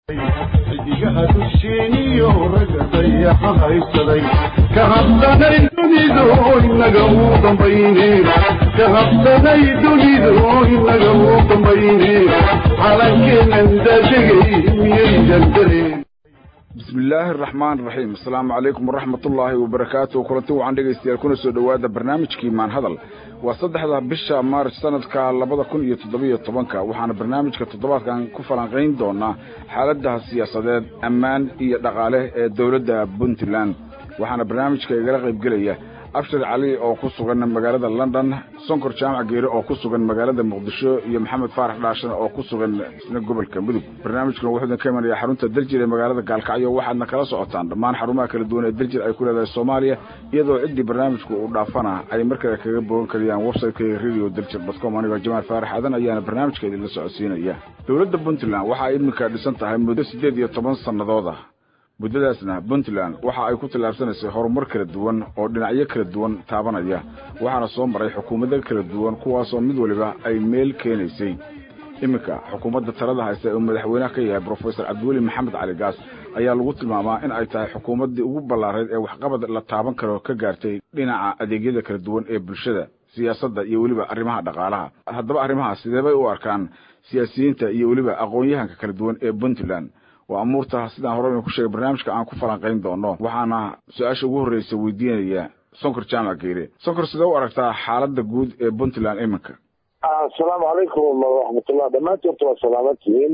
xidigaha dusheeniyo ragga dayaxa haysaday ka habsanay dunidu inaga uu dambayne ka habsanay dunidu inaga uu dambayne calankeenan daadegay miyaydan dareen bismi illaahi araxmaan iraxiim asalaamu calaykum waraxmat ullaahi wabarakaatu kulanti wacan dhegaystayaal kuna soo dhowaada barnaamijkii maan hadal waa saddexda bisha maarch sanadka labada kun iyo toddobiyo tobanka waxaana barnaamijka toddobaadkan ku falanqayn doonaa xaaladaha siyaasadeed ammaan iyo dhaqaale ee dowladda puntland waxaana barnaamijka igala qaybgelaya abshir cali oo ku sugan magaalada london sonkor jaamac geere oo ku sugan magaalada muqdisho iyo maxamed faarax dhaashan oo ku sugan isna gobolka mudug barnaamijkuna wuxuu idin ka imanaya xarunta daljir ee magaalada gaalkacyo waxaadna kala socotaan dhammaan xarumaha kala duwan ee daljir ay ku leedahay soomaaliya iyadoo ciddii barnaamijku uu dhaafana ay markale kaga bogan karayaan websiteka radio daljir dotcom anigoo jamaal faarax aadan ayaana barnaamijka idinla socodsiinaya dowladda puntland waxa ay iminka dhisan tahay muddo siddeed iyo toban sannadooda muddadaasna puntland waxa ay ku tallaabsanaysay horumar kala duwan oo dhinacyo kala duwan taabanaya waxaana soo maray xukuumado kala duwan kuwaasoo mid waliba ay meel keenaysay iminka xukuumadda talada haysta ee madaxweynaha ka yahay brofesor cabdiweli maxamed cali gaas ayaa lagu tilmaamaa in ay tahay xukuumaddii ugu ballaarayd ee waxqabad la taaban karo ka gaartay dhinaca adeegyada kala duwan ee bulshada siyaasadda iyo weliba arrimaha dhaqaalaha haddaba arrimahaas sidee bay u arkaan siyaasiyiinta iyo weliba aqoon-yahanka kala duwan ee puntland waa amuurta sidaan hore inu ku sheegay barnaamijka aan ku falanqayn doono waxaana su-aasha ugu horreysa weydiinaya sonkor jaamac geere sonkor sidee u aragtaa xaaladda guud ee puntland iminka asalaamu calaykum waraxmatullah dhammaantoodta waa salaamantihiin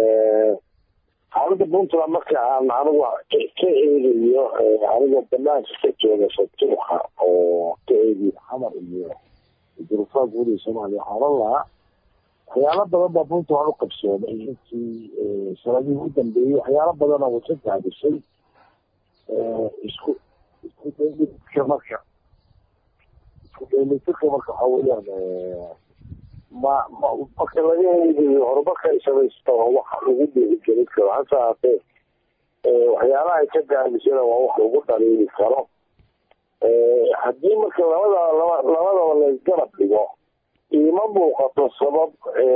xaaladda puntland marka aan anigu ka eegayo anigoo banaanka ka jooga fatuuxa oo ka eegiyo xamar iyo durufaha guud ee soomaaliya waxaan oran lahaa waxyaalo badan baa puntland u qabsoomay intii sanadihii u dambeeyey waxyaalo badanoo wasa gaadisay isku isku dheelitirka marka isku dheelitirka marka waxaa weeyaan ma ma marka laga eegayo horumarka ay samaysta waa wax lagu dhiirigelin karo hase haatee waxyaalaha ay ka gaadisana waa wax lagu dhaliili karo haddii marka labada laba labadaba laysgarab dhigo iima muuqato sabab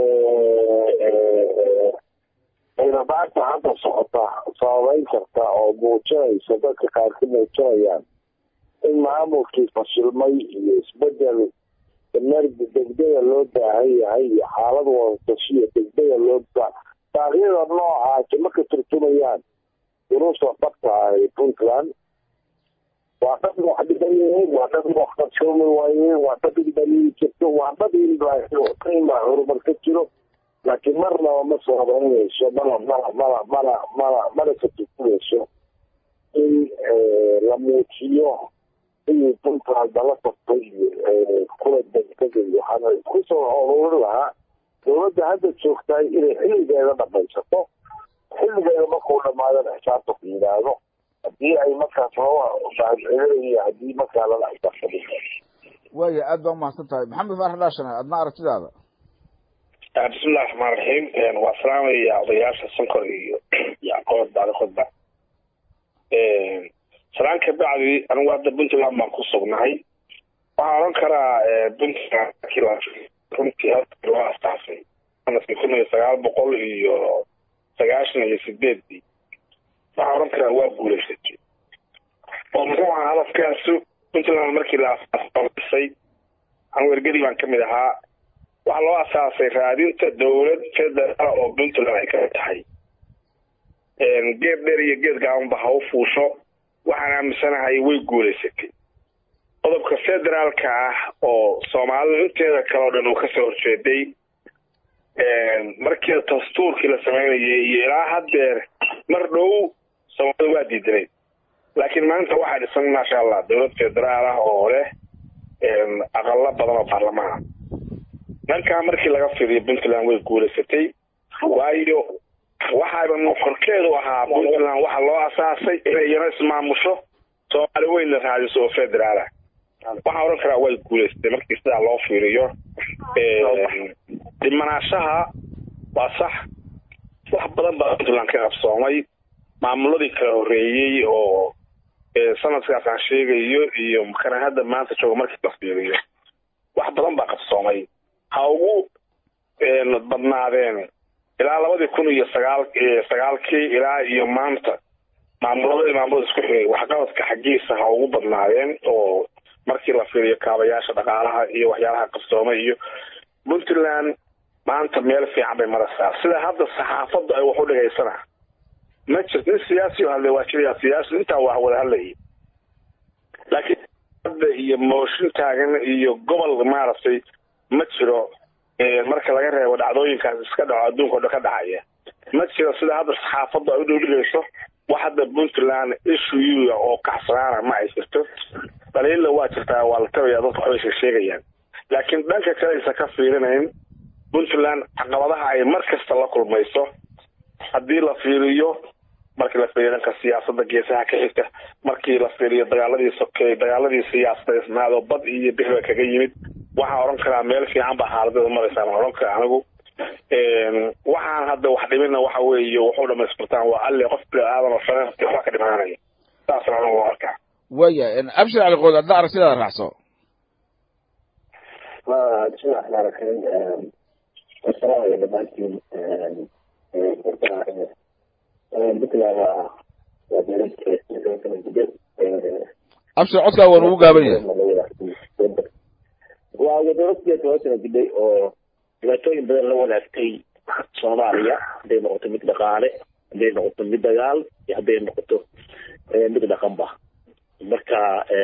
aynabaagta hadda socota sababeyn karta oo muujinaysa dadka qaar ka muujinayaan in maamulkii fashilmay iyo isbedel energi degdega loo baahan yahay iyo xaalad wadatashiya degdega loo baaqyada noocaasi marka turtumayaan duruusta dhabta ah ee puntland waa dad wax dhiban yihiin waa dad wax qarsoomi waayeen waa dad indhaliili jirto waa dad inba horumar ka jiro laakiin marnaba ma soobeynayso mana mana mana mana mana mana ka turtumayso in la muujiyo inay puntland dala tagtay kula degdegay waxaana isku soo ururin lahaa dowladda hadda joogtahay inay xilligeeda dhamaysato xilligeeda markuu dhamaadana xisaabta ku yidhaahdo haddii ay markaas mahadcelinaya haddii markaa lala xisaabtami waaya aad baa umahadsan tahay maxamed faarax dhaashane adna aragtidaada bismillahi raxmaan raxiim waa salaamaya odayaasha sonkor iyo yacqoob baali khudba salaan ka bacdi anigu hadda puntland baan ku sugnahay waxaan oran karaa puntland runtii halka loo astaasay sanadkii kun iyo sagaal boqol iyo sagaashan iyo sideedii waxaan oran karaa waa guulaysatay oo muxuu ahaa hadafkaasu puntland markii la asaasay anigu ergedi baan kamid ahaa waxaa loo asaasay raadinta dowlad federaal oo puntland ay kamid tahay geed dheer iyo geed gaabanba ha u fuusho waxaan aaminsanahay way guulaysatay qodobka federaalka ah oo soomaalidu inteeda kale o dhan uu kasoo horjeeday markii dastuurkii la sameynayay iyo ilaa haddeer mar dhow soomaalida waa diidanayd laakiin maanta waxaa dhisan maasha allah dowlad federaal ah oo leh aqalo badan oo baarlamaan dhankaa markii laga fiiriyo puntland way guulaysatay waayo waxaaba nuxurkeedu ahaa puntland waxaa loo asaasay inay iyana ismaamusho soomaali weyn la raadiso oo federaalah waxaan odhan karaa way guulaysatay markii sidaa loo fiiriyo dhimanaashaha waa sax wax badan baa puntland ka qabsoomay maamuladii kala horreeyey oo sanadkaas aan sheegayo iyo kana hadda maanta jooga markii la fiiriyo wax badan baa qabsoomay ha ugu badnaadeen ilaa labadii kun iyo sagaal sagaalkii ilaa iyo maanta maamulada maamulada isku xigay waxqabadka xaggiisa ha ugu badnaadeen oo markii la fiiriyo kaabayaasha dhaqaalaha iyo waxyaalaha qabsoomay iyo puntland maanta meel fiican bay maraysaa sida hadda saxaafaddu ay wax u dhigaysana ma jirto nin siyaasi oo hadlay waa jiraya siyaasi intaa waa wada hadlayay laakiin hadda iyo mooshin taagan iyo gobol maaragtay ma jiro marka laga reebo dhacdooyinkaas iska dhaco adduunka o dhan ka dhacaya ma jiro sida hadda saxaafaddu ay u dhowdhigayso wax hadda puntland issue oo kacsanaana ma ay jirto dhaliilla waa jirtaa waa la tabaya dadka waxbay sheegayaan laakiin dhanka kale aysan ka fiirinayn puntland caqabadaha ay mar kasta la kulmayso haddii la fiiriyo markii la fiiriyo dhanka siyaasadda geesaha ka xigta markii la fiiriyo dagaaladii sokeey dagaaladii siyaasadeysnaado bad iyo bixba kaga yimid waxaan odhan karaa meel fiican baa xaaladeeda maraysaa ma odhan kara anigu waxaan hadda wax dhimina waxa weeye wuxuu dhamaystirtaan waa alle qof bini aadan oo shaqeynta wax ka dhimananaya saasna anigu u arkaa waya abshir cali qood hadda aragtidaada raacso bismillahi raxmaan raxiim asalaamaya dhamaantiin puntland waa waa dowlad abshir codkaa waan ugu gaaban yahay waa dowlad toban sana gudhay oo dhibaatooyin badan la wanaagtay soomaaliya hadday noqoto mid dhaqaale hadday noqoto mid dagaal iyo hadday noqoto mid dhaqanba marka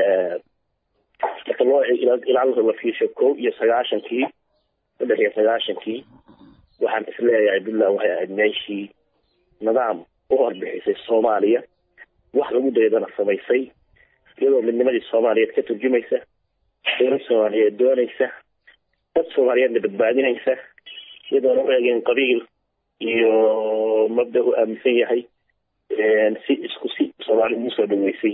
marka loo ilaa la fiirsho kow iyo sagaashankii saddex iyo sagaashankii waxaan isleeyahay puntland waxay ahayd meeshii nidaam u horbixisay soomaaliya wax lagu daydana samaysay iyadoo midnimadii soomaaliyeed ka turjumaysa dowlad soomaaliyeed doonaysa dad soomaaliyeedna badbaadinaysa iyadoona u eegeen qabiil iyo mabda u aaminsan yahay si isku si soomaali ugu soo dhaweysay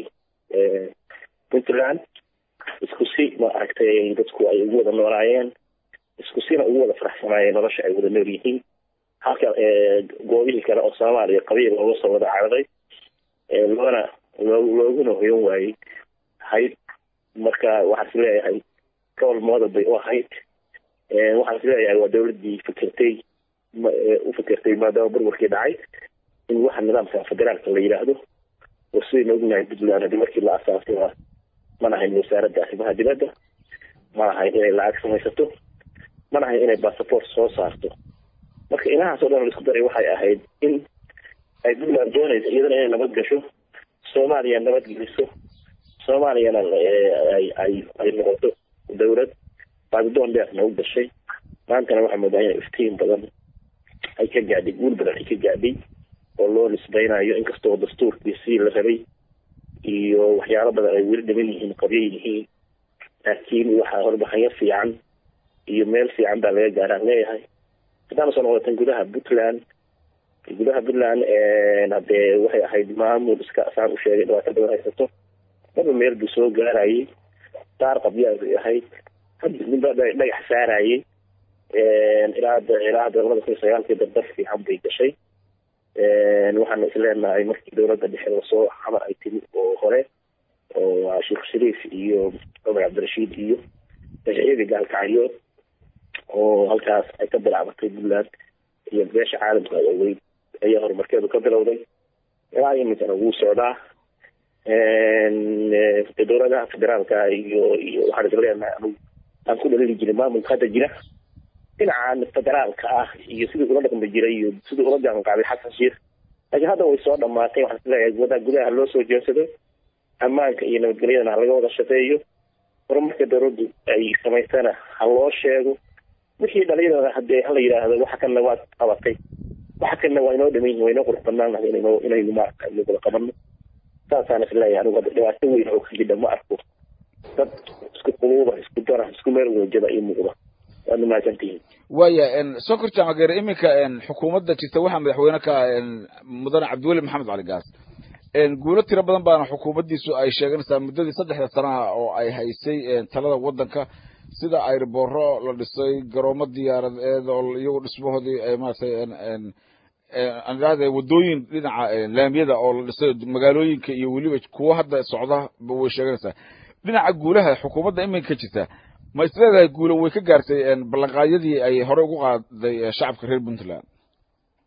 puntland isku si ma aragtay dadku ay ugu wada noolaayeen isku sina ugu wada faraxsanaayeen nolosha ay wada nool yihiin halka goobihii kale oo soomaaliya qabiil looga soo wada caraday loona looguna hoyan waayey ahayd marka waxaan is leeyahay gobol mooda bay u ahayd waxaan is leeyahay waa dowladdii fikirtay u fikirtay maadaama burburkii dhacay in waxa nidaamka federaalka la yidhaahdo oo sidayna ognahay puntland haddii markii la asaasay waa mana ahayn wasaaradda arrimaha dibadda ma ahayn inay lacag samaysato mana ahayn inay bassaport soo saarto marka inahaas o dhan la isku daray waxay ahayd in ay puntland doonaysa iyadana inay nabad gasho soomaaliya nabad geliso soomaaliyana ay ay ay noqoto dowlad baadidoon dheerna u gashay maantana waxaa moodaa inay iftiin badan ay ka gaadhay guul badan ay ka gaadhay oo loo nisbaynayo inkastoo dastuurkii si la rabay iyo waxyaalo badan ay weli dhiman yihiin qabyo yihiin laakiin waxaa horbaxanyo fiican iyo meel fiican baa laga gaaraan leeyahay haddaana soo noqotan gudaha puntland gudaha puntland hadee waxay ahayd maamul iska saan u sheegay dhibaato badan haysato marba meel buu soo gaarayay daar qabyaa bay ahayd hadda midba dhagax saarayay ilaa ilaa hadda labada kun iyo sagaalkii dardar fiican bay gashay waxaana isleenahay markii dowladda dhexe lasoo xamar ay timi oo hore oo sheekh shariif iyo cumar cabdirashiid iyo mashruucii gaalkacyood oo halkaas ay ka bilaabatay puntland iyo beesha caalamka ay ogeyd ayaa horumarkeedu ka bilowday ilaa iminkana wuu socdaa dowladaha federaalka iyo iyo waxaan isla leenahay anugu aan ku dhalili jirin maamulka hadda jira dhinacan federaalka ah iyo sidii ula dhaqmi jiray iyo sidii ula jaanqaaday xasan sheekh laakiin hadda way soo dhamaatay waxaan isleeyahay gudaha gudaha loo soo jeensado ammaanka iyo nabadgelyadana ha laga wada shaqeeyo horumarka dowladdu ay samaysana ha loo sheego wixii dhalinyarada hadee hala yidhaahdo waxa kanna waad qabatay waxa kanna waa inoo dhaman yihin waa inoo qurux banaan lahay inayno inaynu maarata inu wada qabano saasaan isleeyahay anigu hadda dhibaato weyn oo ka jidha ma arko dad isku quluuba isku dara isku meel wejada ii muuqda waadna mahadsantihiin waya sokor jaamageere iminka xukuumadda jirta waxaa madaxweyne ka mudane cabdiweli maxamed cali gaas guulo tiro badan baana xukuumaddiisu ay sheeganaysaa muddadii saddexda sanaha oo ay haysay talada waddanka sida airbooro la dhisay garoomo diyaaradeed oo iyagu dhismahoodii maratay aniraahde waddooyin dhinaca laamiyada oo la dhisay magaalooyinka iyo weliba kuwo hadda socda way sheeganaysaa dhinaca guulaha xukuumadda iminka jirta ma isleedahay guulo way ka gaartay ballanqaadyadii ay horey ugu qaaday shacabka reer puntland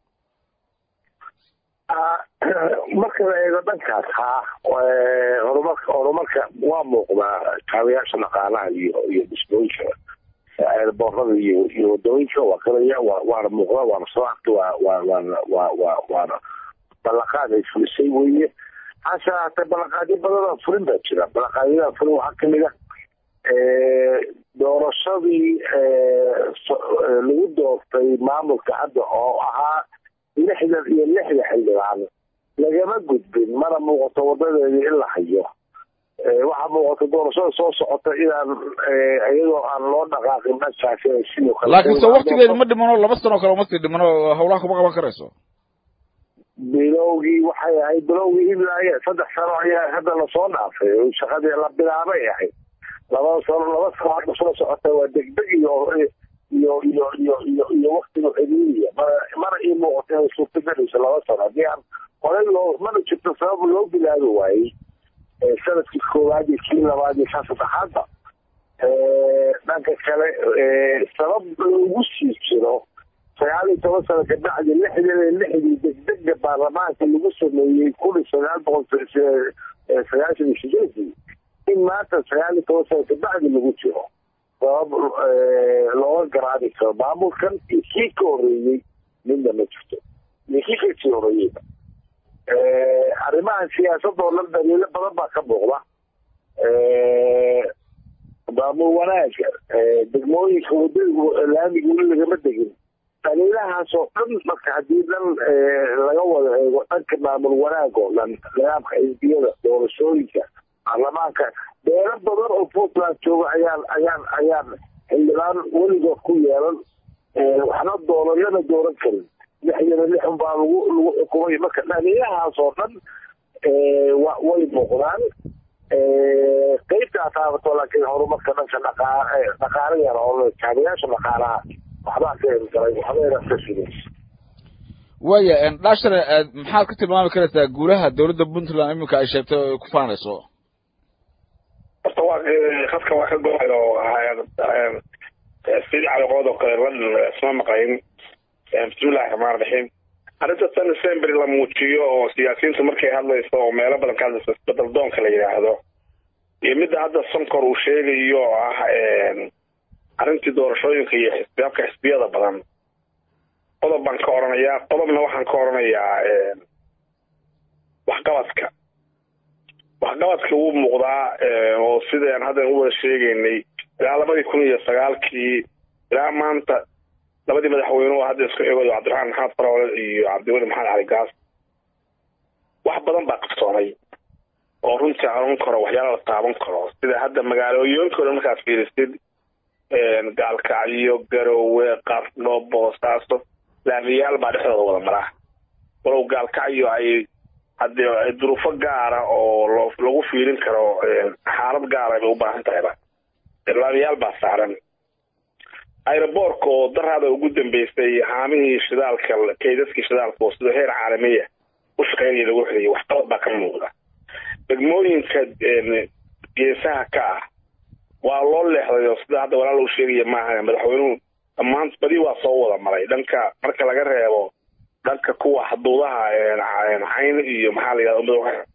marka la eego dhankaas haa horumarka horumarka waa muuqdaa kaabayaasha dhaqaalaha iyo iyo dhismooyinka eerboorada iyo iyo wadooyinka waa kalaya wa waana muuqdaa waana soo arka waa waa waana waa waa waana ballanqaad ay fulisay weeye hase haatee ballanqaadyo badanoo fulin baa jira ballanqaadyada fulin waxaa kamid a doorashadii lagu doortay maamulka hadda oo ahaa lixdan iyo lixda xildhibaan lagama gudbin mana muuqato wadadeedii in la hayo waxaa muuqata doorashada soo socota inaan iyadoo aan loo dhaqaaqin dhankaasi sidoo kale laakiin se waktigeedu ma dhimano laba sano kale uma sii dhimano hawlaha kuma qaban karayso bilowgii waxay ahayd bilowgii ilaa saddex sano ayaa hadda lasoo dhaafay shaqadii la bilaabay ahayd laba sano laba sano hadda soo socota waa degdeg iyo iyo iyo iyo iyo iyo waktiga xiriiriya mana mana ii muuqato inay suurtagelayso laba sano haddii aan horey loo mana jirto sabab loo bilaabi waayey sanadkii koowaad iyo kii labaad iyo kaa saddexaadba dhanka kale sabab loogu sii jiro sagaal iyo toban sano kabacdi lixdan iyo lixdii degdega baarlamaanka lagu sameeyey kun iyo sagaal boqol sagaashan iyo sideedii in maanta sagaal iyo toban sano kabacdi lagu jiro sabab looga garaabi karo maamulkan iyo kii ka horeeyey midna ma jirto iyo kii kasii horeeyeyba arrimahan siyaasadoo dhan daliilo badan baa ka muuqda maamul wanaaga degmooyinka wadada laamiga weli lagama degin daliilahaas oo dhan marka haddii dhan laga wada eego dhanka maamul wanaag oo dhan nidaamka xisbiyada doorashooyinka baarlamaanka beelo badan oo puntland jooga ayaan ayaan ayaan xildhibaan weligood ku yeelan waxna doorayana dooran karin lixdana lixun baa lagu lagu xukumay marka dhaliilahaas oo dhan way muuqdaan qeybtaa taabato laakiin horumarka dhanka dhaqaa dhaqaala yar oo kaabayaasha dhaqaalaha waxbaa ka ergalay waxbayna ka sugaysa waya dhashare maxaad ka tilmaami karaysaa guulaha dowladda puntland iminka ay sheegtay oo ay ku faanayso horta waa khadka waa ka go-ay oo sidii caliqood oo kale lan isma maqayn bismillahi raxmaan raxiim arrinta tan december la muujiyo oo siyaasiyiintu markay hadlayso oo meelo badan ka hadlayso isbedel doonka la yidhaahdo iyo midda hadda sonkor uu sheegayo oo ah arrintii doorashooyinka iyo xisbiyaabka xisbiyada badan qodob baan ka oranayaa qodobna waxaan ka oranayaa waxqabadka waxqabadka wuu muuqdaa oo sidaan haddan u wada sheegaynay ilaa labadii kun iyo sagaalkii ilaa maanta labadii madaxweyne oo hadda isku eegayo cabdiraxmaan maxamed faroole iyo cabdiweli maxamed cali gaas wax badan baa qabsoomay oo runtii aroon karo waxyaala la taaban karo sida hadda magaalooyinkooda markaad fiirisid gaalkacyo garowe qarno boosaaso laamiyaal baa dhexdooda wada maraa walow gaalkacyo ay haddii duruufo gaara oo lagu fiirin karo xaalad gaara bay u baahan tahayba laamiyaal baa saaran aeroboortka oo daraada ugu dambeysay haamihii shidaalka kaydaskii shidaalka oo sida heer caalamiya u shaqeynaya lagu xidayay waxqabad baa ka muuqda degmooyinka geesaha ka ah waa loo leexday oo sida hadda walaal uu sheegaya maaha madaxweynuhu dhammaan badi waa soo wada maray dhanka marka laga reebo dhanka kuwa xuduudaha cayn iyo maxaa la yidhahda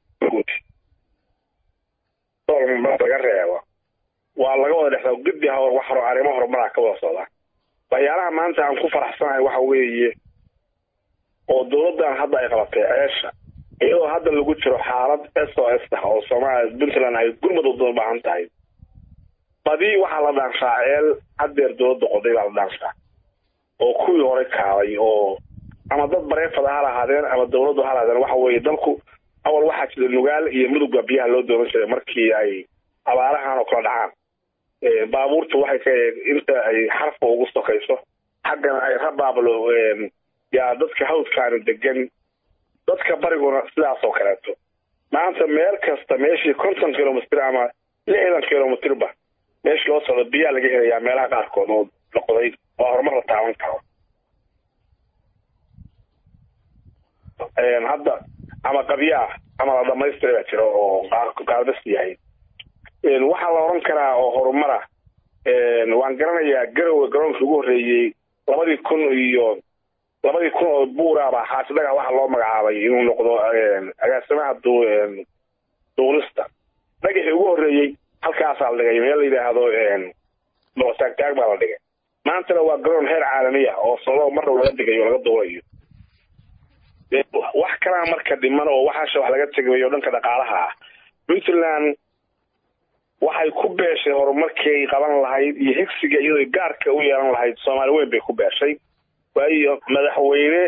laga reebo waa laga wada dhexda gudi hor wax horo arrimo horumaraa ka wada socda waxyaalaha maanta aan ku faraxsanahay waxa weeye oo dowladdan hadda ay qabatay ceesha iyadoo hadda lagu jiro xaalad s o s ah oo soomaaliya puntland ay gurmad u baahan tahay badi waxaa la dhaanshaa ceel haddeer dowladda qoday baa la dhaanshaa oo kuwii hore kaabay oo ama dad bareefada ha lahaadeen ama dowladdu ha lahaadeen waxa weeye dalku awal waxaa jira nugaal iyo mudugba biyaha loo doonan jiray markii ay abaarahan oo kala dhacaan baabuurtu waxay ka inta ay xarfa ugu sokayso xaggana ay rabaablo yaa dadka hawdkaani degan dadka bariguna sidaas oo kaleeto maanta meel kasta meeshii konton kilomitr ama lixdan kilomitrba meesha loo socdo biyaa laga helayaa meelaha qaarkood oo la qoday oo horumar la taaban karo hadda ama qabyaa ama la dhamaystira baa jira oo qaarbas yahay waxaa la oran karaa oo horumara waan garanayaa garowe garoonkii ugu horreeyey labadii kun iyo labadii kun oo buuraaba xaasidaga waxaa loo magacaabay inuu noqdo agaasimaha duulista dhagaxii ugu horreeyey halkaasaa la dhigay meel la yidhaahdo boqotaagtaag baa la dhigay maantana waa garoon heer caalamiya oo solo marnab laga digayo laga duulayo wax kalaa marka dhiman oo waxaasha wax laga tegayo dhanka dhaqaalaha ah puntland waxay ku beeshay horumarkii qaban lahayd iyo higsiga iyadoo gaarka u yeelan lahayd soomaali weyn bay ku beeshay waayo madaxweyne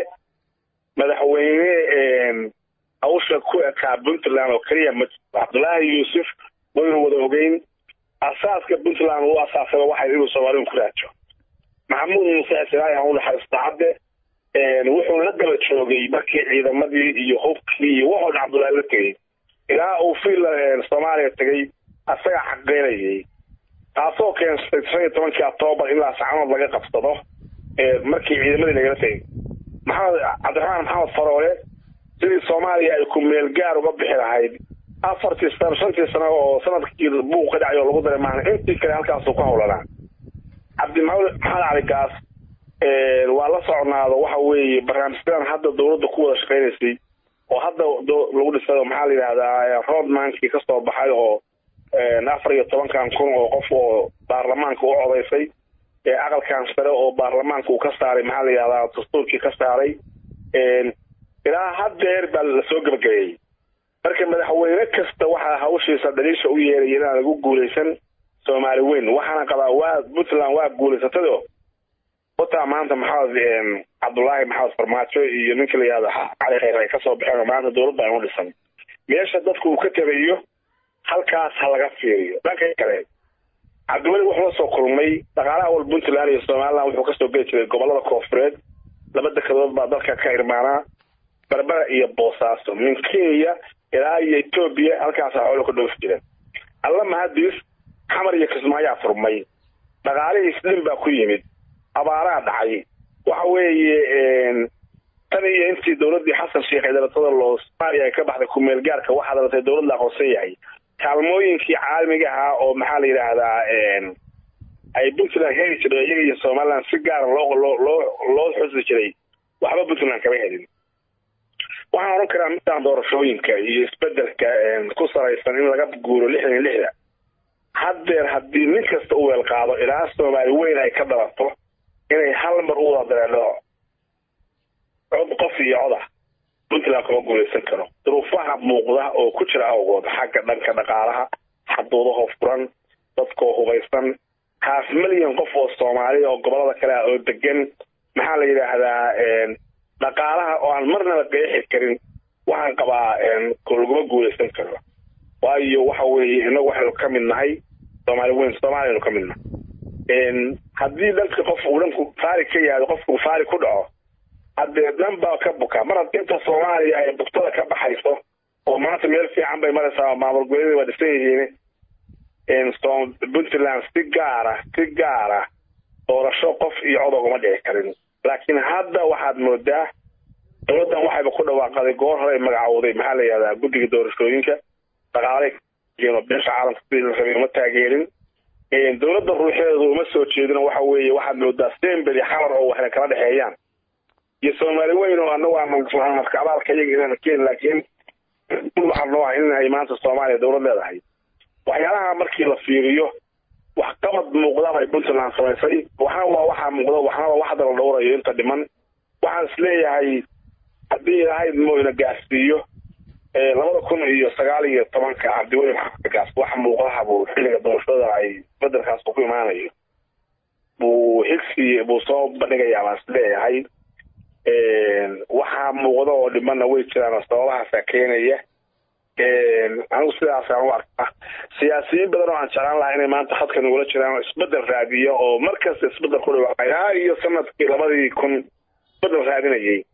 madaxweyne hawsha ku ekaa puntland oo keliya ma jirto cabdullaahi yuusuf waynu wada ogeyn asaaska puntland uu asaasaba waxay inuu soomaaliun ku raajo maxamuud muuse xisiraahi aan u naxariista cadde wuxuu la daba joogay markii ciidamadii iyo hubkii iyo wuxuu cabdullaahi la tegey ilaa uu fiil soomaaliya tegey asagaa xaqeynayay taasoo keensatay shan iyo tobankii octoobar ilaa sacanood laga qabsado markii ciidamadii lagala tegey maxamed cabdiraxmaan maxamed faroole sidii soomaaliya ay ku meel gaar uga bixi lahayd afartii sano shantii sano oo sanadkii buuq ka dhacay oo lagu daray maana intii kale halkaasuu ka howlanaa cabdimaxamed maxamed cali gaas waa la socnaado waxa weeye barnaamijyadan hadda dawladda ku wada shaqaynaysay oo hadda lagu dhisay maxaa la yidhahdaa roadmankii kasoo baxay oo afar iyo tobankan kun oo qof oo baarlamaanka u codaysay aqalkan sare oo baarlamaanka uu ka saaray maxaa la yidhahdaa dastuurkii ka saaray ilaa haddeer baa lasoo gebagabeeyey marka madaxweyne kasta waxaa hawshiisa dhaliisha u yeeraya inaan lagu guulaysan soomaali weyn waxaana qabaa waa puntland waa guulaysatado wataa maanta maxamed cabdullaahi maxamed farmaajo iyo ninka la yihahdo cali khayr ay kasoo baxeen oo maanta dowladda aynu dhisan meesha dadku uu ka tegayo halkaas ha laga fiiriyo dhanka kale cabdiweli wuxuu la soo kulmay dhaqaalaha wal puntland iyo somaliland wuxuu kasoo geli jiray gobolada koofureed laba dekadood baa dalka ka irmaanaa berbera iyo boosaaso min kenya ilaa iyo etoobiya halkaasa xoolo ka dhoofi jireen alla mahadis xamar iyo kismaayaa furmay dhaqaalihii isdhin baa ku yimid abaaraa dhacay waxa weeye tan iyo intii dowladdii xasan sheekh ee dalatada loo soomaaliya ay ka baxday kumeel gaarka waxaa dalatay dowlad la aqoonsan yahay kaalmooyinkii caalamiga ahaa oo maxaa la yidhaahdaa ay puntland heli jiray iyaga iyo somaliland si gaara loo loo loo loo xusi jiray waxba puntland kama helin waxaan odhan karaa midaan doorashooyinka iyo isbedelka ku salaysan in laga guuro lixdan iyo lixda haddeer haddii nin kasta u weel qaado ilaa soomaali weyn ay ka dalato inay hal mar u wada dareedho cod qof iyo coda puntland kuma guulaysan karo duruufaha muuqda oo ku jira awgood xagga dhanka dhaqaalaha xaduudaho furan dadkoo hubaysan haaf milyan qof oo soomaaliya oo gobolada kale ah oo degan maxaa la yidhaahdaa dhaqaalaha oo aan marnaba qeexi karin waxaan qabaa laguma guulaysan karo waayo waxa weeye inagu waxaynu ka mid nahay soomaali weyn soomaaliyanu ka mid nahay haddii dhanka qof uu dhanku faari ka yaado qofku faari ku dhaco haddee dhan baa ka buka mar haddii inta soomaaliya ay bugtada ka baxayso oo maanta meel fiican bay maraysaa maamul goboleedii waa dhisan yihiin puntland si gaara si gaara doorasho qof iyo cod oguma dhici karin laakiin hadda waxaad moodaa dowladdan waxayba ku dhawaaqaday goor hore ay magacowday maxaa la yihahdaa guddiga doorashooyinka dhaqaalay beesha caalamka sidii la rabay uma taageerin dowladda ruuxeedu uma soo jeedino waxa weeye waxaad moodaa semberi xamar oo waxna kala dhexeeyaan iyo soomaali weyn oo anagu aanmarka abaalka iyaga inaan keen laakiin waxaa noo ah in ay maanta soomaaliya dowlad leedahay waxyaalaha markii la fiiriyo waxqabad muuqda bay puntland samaysay waxna waa waxaa muuqda waxna waa waxda la dhowrayo inta dhiman waxaan is leeyahay haddii ilaahay mooyna gaarsiiyo labada kun iyo sagaal iyo tobanka cabdiweli maxamed gaas wax muuqdaha buu xilliga doorashada ay bedelkaas ku imaanayo buu higsi buu soo bandhigayaa baan is leeyahay waxaa muuqda oo dhimanna way jiraan sababahaasa keenaya anigu sidaasaan u arkaa siyaasiyiin badan oo aan jeclaan lahaa inay maanta khadka nagula jiraan oo isbedel raadiyo oo markasta isbedel ku dhawaaqay ilaa iyo sanadkii labadii kun isbedel raadinayay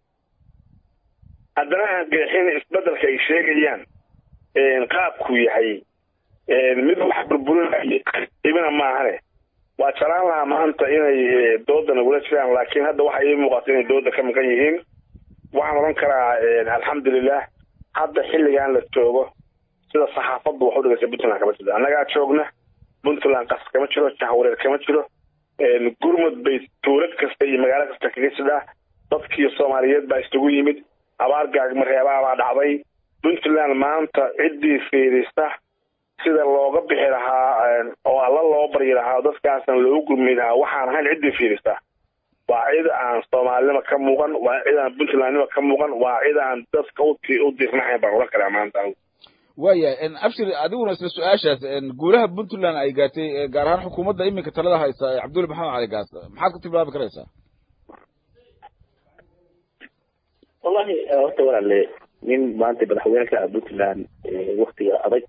haddana aan geexin isbedelka ay sheegayaan qaabku yahay mid wax burburinay ibina maahane waa jeclaan lahaa maanta inay dooda nagula jiraan laakiin hadda waxa ii muuqata inay dooda ka maqan yihiin waxaan odhan karaa alxamdulilah hadda xilligan la joogo sida saxaafaddu wax u dhigaysa puntland kama jiro annagaa joogna puntland qas kama jiro jahwareer kama jiro gurmud bay tuulad kasta iyo magaalo kasta kaga jidhaa dadkii soomaaliyeed baa isugu yimid abaar gaagmareebaa baa dhacday puntland maanta ciddii fiirisa sida looga bixi lahaa oo alla loo baryi lahaa dadkaasna loogu gurmi lahaa waxaan ahayn ciddii fiirisa waa cid aan soomaalinima ka muuqan waa cid aan puntlandnima ka muuqan waa cid aan dadka u dirnahayn baan ohan karaa maanta waya abshir adiguna isla su-aashaas guulaha puntland ay gaartay gaar ahaan xukuumadda iminka talada haysa ee cabdulla maxamed cali gaas maxaad ku tilmaami karaysaa wallahi horta walaale nin maanta madaxweyne ka ah puntland waktiga adag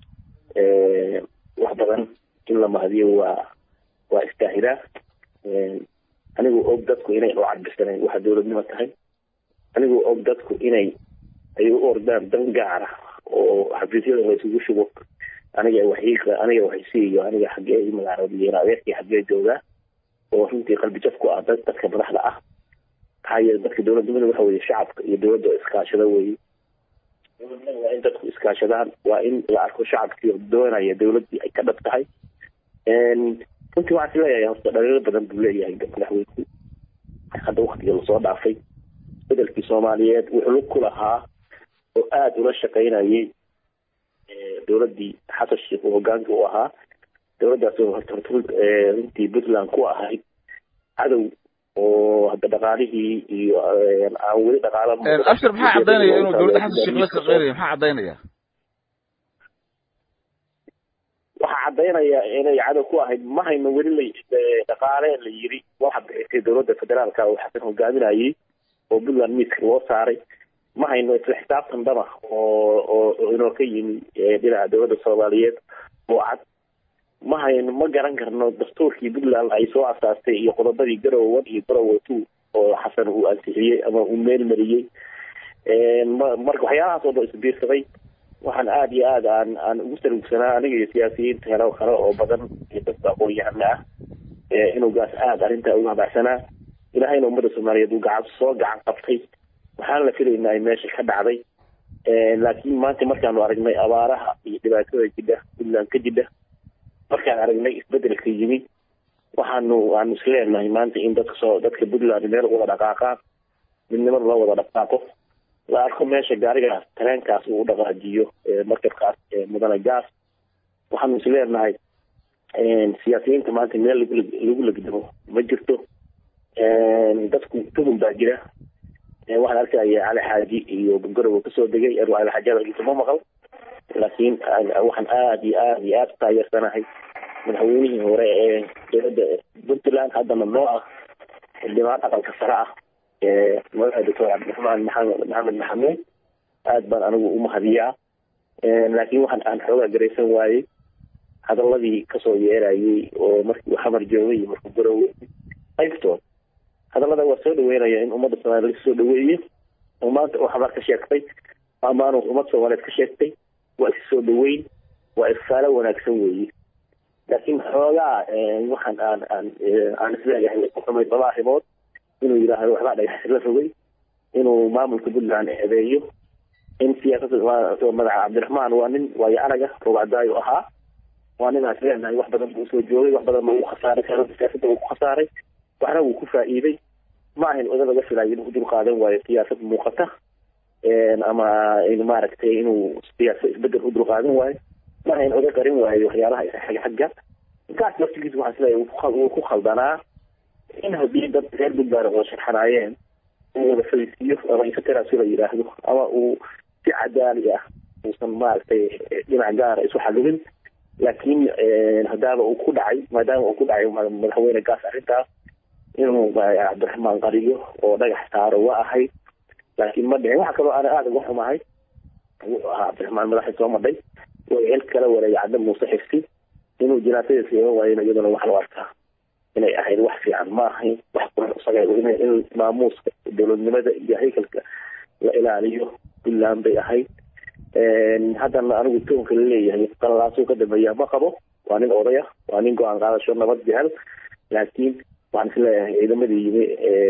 wax badan in la mahadiyo waa waa istaahilaa anigoo og dadku inay u cadbisanayn waxa dowladnimo tahay anigoo og dadku inay ay u ordaan dan gaara oo xafiisyada la isugu shubo aniga waxiiga aniga waxaysiiyo aniga xaggee i magaaladiyen adeerkii xaggee joogaa oo runtii qalbi jaf ku ah dad dadka madaxda ah maxaa yeele dadka dowladnimada waxa weye shacabka iyo dowladda iskaashada weye dowladnimada waa in dadku iskaashadaan waa in la arko shacabkii doonaya dowladdii ay ka dhab tahay runtii waxaan is leeyahay horta dhaliilo badan buu leeyahay madaxweynku hadda waktiga lasoo dhaafay bedelkii soomaaliyeed wuxuu lug ku lahaa oo aada ula shaqaynayay dowladdii xasan sheekh uu hogaanka u ahaa dowladdaas oo horta horta runtii puntland ku ahayd cadow oo hadda dhaqaalihii iyo aan weli dhaqaala abshir maxaa caddaynaya inuu dowladda xasan sheekh la shaqeynaya maxaa caddaynaya waxaa caddaynaya inay cadow ku ahayd ma hayno weli la dhaqaale la yiri waxa bixisay dowladda federaalka oo xasan hogaaminayay oo puntland miiska loo saaray ma hayno isla xisaabtan dhama oo oo inoo ka yimi dhinaca dowladda soomaaliyeed oo cad ma hayno ma garan karno dastuurkii puntland ay soo asaastay iyo qodobadii garowe one iyo garowe two oo xasan uu ansixiyey ama uu meel mariyey marka waxyaalahaas oo dhan isbiirsaday waxaan aada iyo aada aan aan ugu salugsanaa aniga iyo siyaasiyiinta helo kale oo badan iyo dadka aqoon-yahana ah inuu gaas aada arrintaa uga habacsanaa ilaahayna ummadda soomaaliyeed uu gacan soo gacan qabtay waxaana la filaynaa ay meesha ka dhacday laakiin maanta markaanu aragnay abaaraha iyo dhibaatada jidha puntland ka jidha markaan aragnay isbedelka yimi waxaanu aanu isleenahay maanta in dadka soo dadka puntland meel wada dhaqaaqaan midnimada loo wada dhaqaaqo la arko meesha gaarigaas tareenkaas uu u dhaqaajiyo markabkaas mudane gaas waxaanu isleenahay siyaasiyiinta maanta meel lagu legdamo ma jirto dadku tuhum baa jira waxaan arkaya cali xaaji iyo garowe kasoo degay anu cali xaaji hadalkiisa ma maqal laakiin waxaan aada iyo aada iyo aada taageersanahay madaxweynihii hore ee dowladda puntland haddana noo ah xildhibaan aqalka sare ah madaxa doctor cabdiraxmaan maxamed maxamed maxamuud aada baan anigu u mahadiyaa laakiin waxaan aan xoogaa garaysan waayey hadaladii kasoo yeerayay oo markii xamar joogay iyo markuu garowe qaybtood hadallada waa soo dhaweynaya in ummadda soomaaliya laga soo dhaweeyo oo maanta oo xabaar ka sheegtay amaanu ummad soomaaliyeed ka sheegtay waa is soo dhaweyn waa ifaale wanaagsan weeye laakiin xoogaa waxaan aan aan aan isleeyahay ku xumay laba arrimood inuu yidhaahdo waxbaa dhagax la rogay inuu maamulka puntland eedeeyo in siyaasadda madaxa cabdiraxmaan waa nin waayo araga rogcadaayo ahaa waa nin aan isleeyahay wax badan buu usoo joogay wax badan buu khasaaray siyaasadda wuu ku khasaaray waxna wuu ku faa'iiday ma ahayn oda laga filayo inuu dul qaadan waayo siyaasad muuqata ama maaragtay inuu siyaasa isbedel u dul qaadan waayo ma ahayn oda qarin waayo waxyaalaha xagga xagga gaas laftigiisa waxaan isleeyahay wuu ku khaldanaa in haddii dad reer puntland oo sharxanaayeen uu wada fadhiisiiyo ama infoterasu la yidhaahdo ama uu si cadaali ah uusan maaragtay dhinac gaara isu xalilin laakiin haddaaba uu ku dhacay maadaama uu ku dhacay madaxweyne gaas arrintaas inuu cabdiraxmaan qariyo oo dhagax saaro waa ahayd laakiin ma dhicin waxa kaloo ana aada uga xumahay wuxuu ahaa cabdiraxmaan madaxii soo madhay way cel kala wareegay cadda muuse xifsi inuu jinaasadiisa iman waayena iyaduna wax loo arkaa inay ahayd wax fiican ma ahayn wax quran isaga in maamuuska dowladnimada iyo haykalka la ilaaliyo puntland bay ahayd haddana anigu toonka laleeyahay qalalaasuu ka dambeeya ma qabo waa nin odaya waa nin go-aan qaadasho nabad jecel laakiin waxaan isleeyahay ciidamadii yimi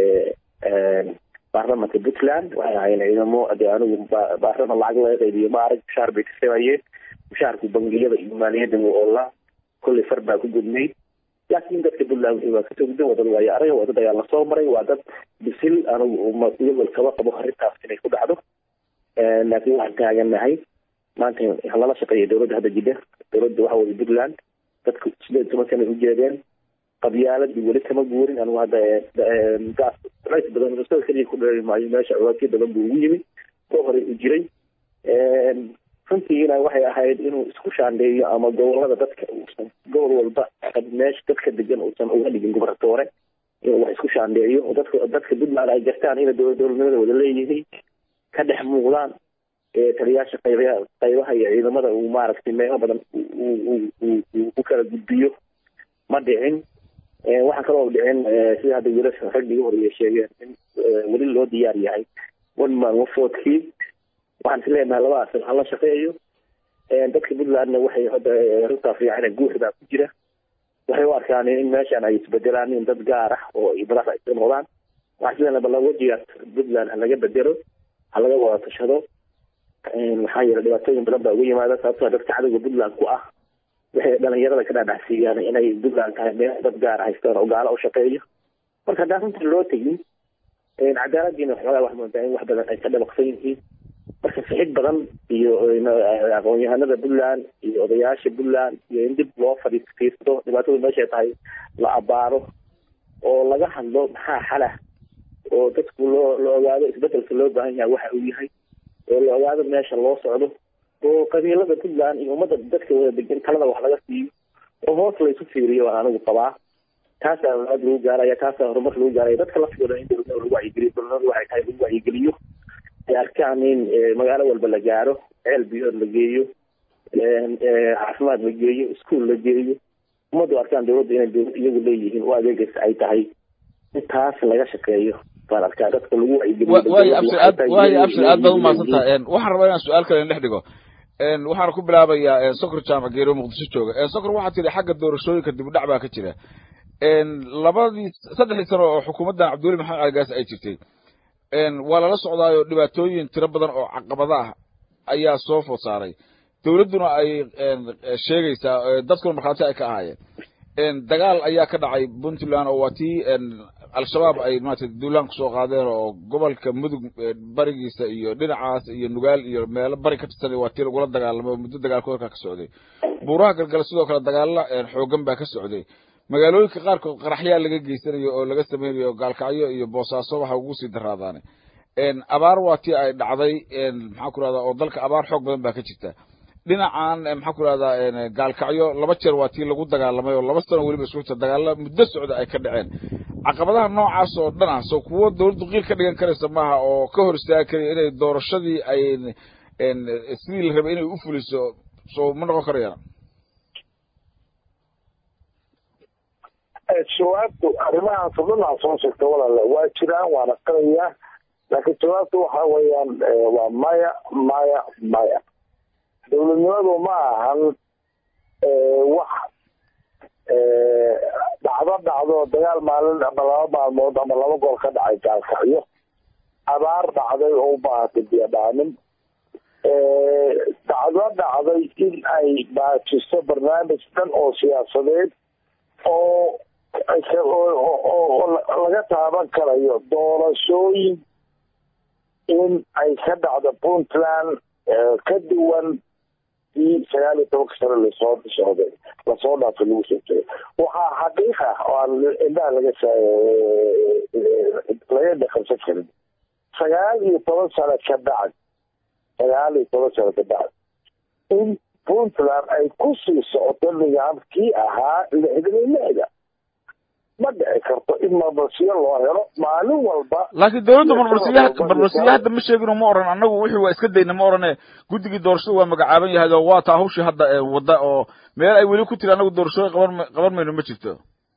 baarlamanka puntland waxay ahaayeen ciidamo de anigu baarlaman lacag laga qaybiyo ma arag mushaar bay kasabayeen mushaarku bangiyada iyo maaliyadda wuu oolaa kolley far baa ku gudnayd laakiin dadka puntland waa kasoo gudbeen waa dad waayo araga waa dad ayaa lasoo maray waa dad bisil anigu iyagoo kaba qabo arrintaas inay ku dhacdo laakiin waxaan taaganahay maanta lala shaqeeya dowladda hadda jidha dowladda waxa weye puntland dadku sideed toban sana ujeedeen qabyaaladii weli kama guurin anigu hadda gaas culays badan isaga keliya ku dheeri maayo meesha culaysyo badan buu ugu yimi oo horey u jiray runtiina waxay ahayd inuu isku shaandheeyo ama gobolada dadka uusan gobol walba meesha dadka degan uusan uga dhigin gobernatoore inuu wax isku shaandheeyo oo dadka dadka puntland ay gartaan inay dowla dowladnimada wada leeyihiin ka dhex muuqdaan taliyaasha qaybaha qaybaha iyo ciidamada uu maaragtay meelo badan u kala gudbiyo ma dhicin waxaa kaloo dhicin sida hadda wiilasha raggiga horeeya sheegeen in weli loo diyaar yahay one man wafoodkii waxaan is leenahay labadaas ha la shaqeeyo dadka puntlandna waxay hadda runtaa fiican guuxdaa ku jira waxay u arkaan in meeshan ay isbedelaan in dad gaar ah oo madax ay soo noqdaan waxaan is leenahay balla wajigaas puntland ha laga bedelo ha laga wada tashado maxaa yeele dhibaatooyin badan baa uga yimaada sababtoo dadka cadowga puntland ku ah waxay dhalinyarada ka dhaadhacsiiyaan inay puntland tahay meel dad gaar haystaan oo gaalo u shaqeeyo marka haddaan runta loo tegin cadaaladiina waxoogaa wax moodaa in wax badan ay ka dhabaqsan yihiin marka sixid badan iyo aqoon-yahanada puntland iyo odayaasha puntland iyo in dib loo fadhiisto dhibaatadu meeshay tahay la abaaro oo laga hadlo maxaa xalah oo dadku loo la ogaado isbedelka loo baahan yahay waxa uu yahay oo la ogaado meesha loo socdo oo qabiilada puntland iyo ummadda dadka wada degan talada wax laga siiyo oo hoos laysu fiiriyo waan anigu qabaa taasaa aad lagu gaaraya taasaa horumar lagu gaaraya dadka laftigooda in dowladnimada lagu wacyigeliyo dowladnimadu waxay tahay lagu wacyigeliyo ay arkaan in magaalo walba la gaaro ceel biyood la geeyo caafimaad la geeyo iskuol la geeyo ummaddu arkaan dowladda inay dowlad iyagu leeyihiin oo adeegaysa ay tahay in taas laga shaqeeyo baan arkaa dadka lagu wayo abshir aad waayo abshir aad baad umahadsantaha waxaan rabaa inaan su-aal kale dhex dhigo waxaan ku bilaabayaa sokor jaamac geero muqdisho jooga sokor waxaa tidhi xagga doorashooyinka dib u dhac baa ka jira labadii saddexdii sano oo xukuumaddan cabdiweli maxamed caligaas ay jirtay waa lala socdaayo dhibaatooyin tiro badan oo caqabada ah ayaa soo food saaray dowladduna ay sheegaysaa dadkuna markhaati ay ka ahaayeen dagaal ayaa ka dhacay puntland oo waa tii al-shabaab ay maarata duulaan kusoo qaadeen oo gobolka mudug barigiisa iyo dhinacaas iyo nugaal iyo meelo bari ka tirsan waa tii lagula dagaalamay oo muddo dagaalkoodka ka socday buuraha galgala sidoo kale dagaalla xoogan baa ka socday magaalooyinka qaarkood qaraxyaa laga geysanayo oo laga sameynayo gaalkacyo iyo boosaaso waxa ugu sii daraadaane abaar waa tii ay dhacday maxaa ku rahdaa oo dalka abaar xoog badan baa ka jirta dhinacan maxaa ku rahdaa gaalkacyo laba jeer waa tii lagu dagaalamay oo laba sano weliba isku jirta dagaalla muddo socda ay ka dhaceen caqabadaha noocaas oo dhan ah soo kuwo dowladdu qiil ka dhigan karaysa maaha oo ka hor istaagi karaya inay doorashadii ay sidii la rabay inay u fuliso soo ma noqon karayaan jawaabtu arrimahaas oo dhan aa soo sheegta walaale waa jiraan waana qarayaa laakiin jawaabtu waxa weeyaan waa maya maya maya dowladnimadu ma ahan wax dhacdo dhacdo dagaal maalin ama laba maalmood ama laba gool ka dhacay gaalkacyo abaar dhacday oo u baahatay biyadhaamin dhacdo dhacday in ay baajiso barnaamij dhan oo siyaasadeed oo laga taaban karayo doorashooyin in ay ka dhacdo puntland ka duwan i sagaal iyo tobanka sano lasoo socday lasoo dhaafay lagu soo jiray waxaa xaqiiq ah oo aan indhaha laga laga dhaqansan karin sagaal iyo toban sano ka dhacay sagaal iyo toban sano ka dhacay in puntland ay kusii socoto nidaamkii ahaa lixdan iyo lixda ma dhici karto in marmarsiyo loo helo maalin walba laakiin dowladda marmarsiya marmarsiya hadda ma sheegino ma oran annagu wixii waa iska dayna ma orane guddigii doorashada waa magacaaban yahay oo waa taa hawshii hadda wadda oo meel ay weli ku tiri annagu doorashooyin qaban qaban mayno ma jirto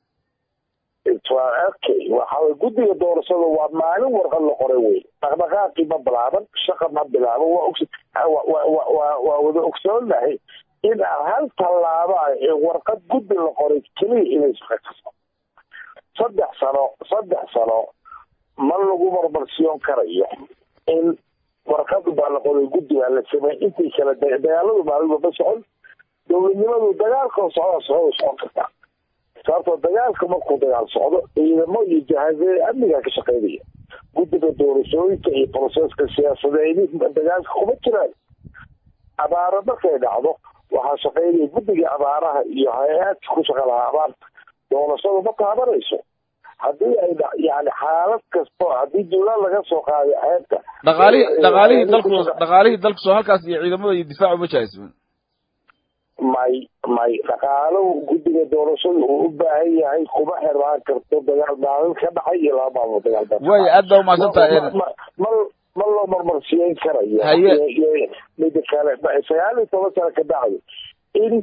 okay waxaway guddiga doorashada waa maalin warqad la qoray wey dhaqdhaqaaqii ma bilaaban shaqa ma bilaaban waa og waa wada ogsoonahay in hal tallaaba warqad guddi la qoray keliya inay shaqa kaso saddex sano saddex sano ma lagu marmarsiyon karayo in warqad baa la qoray guddigaa la sameey intii kale dagaaladu maalinba ma socon dowladnimadu dagaalkoo socda socda socon kartaa sababtoo dagaalka markuu dagaal socdo ciidamo iyo jahazee amnigaa ka shaqeynaya guddiga doorashooyinka iyo broseska siyaasadeedi dagaalka kuma jiraan abaaro markay dhacdo waxaa shaqeynaya guddiga abaaraha iyo hay-aadka ku shaqa lahaa abaarta doorashada ma taabanayso haddii ay yani xaalad kasto haddii duulaan laga soo qaaday xeebta dhaqaalihii dhaqaalihii dalku dhaqaalihii dalku soo halkaas iyo ciidamada iyo difaacu ma jahaysmin may may dhaqaalo guddiga doorashada uu u baahan yahay kuma xirmaan karto dagaal maalin ka dhacay iyo laba maalmood dagaal baa way aad baa umahadsantahay ma ma loo marmarsiyeyn karayo Haye. mida kale sagaal iyo toban sano ka dhacday in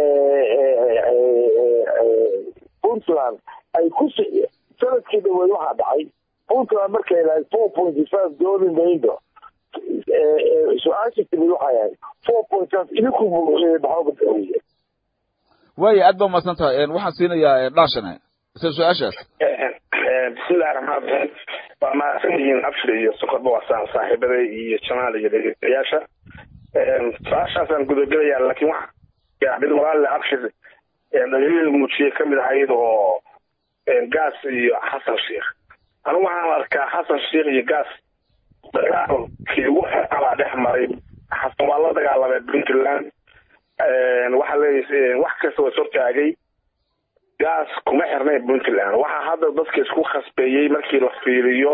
puntland ay ku sanadkii dhaweed waxaa dhacay puntland markay lahayd four point five dooli maydo su-aasha timid waxay ahayd four point five idinku maxaa way aad baa umahadsantahay waxaan siinayaa dhaashane isla su-aashaas bismillahi raxmaan raxiim waa mahadsan yihiin abshir iyo sokorba waa saan saaxiibaday iyo jamaal iyo dhegeystayaasha su-aashaasaan gudagelayaa laakiin waxa gaadhin walaalle abshir dhaliil muujiye kamid ahayd oo gaas iyo xasan sheikh anigu waxaan arkaa xasan sheikh iyo gaas dagaalkii ugu xeebaa dhex maray xasan waa la dagaalamay puntland waxaa leeyahay wax kasta waa sortaagay gaas kuma xirnay puntland waxaa hadda dadka isku khasbeeyey markii la fiiriyo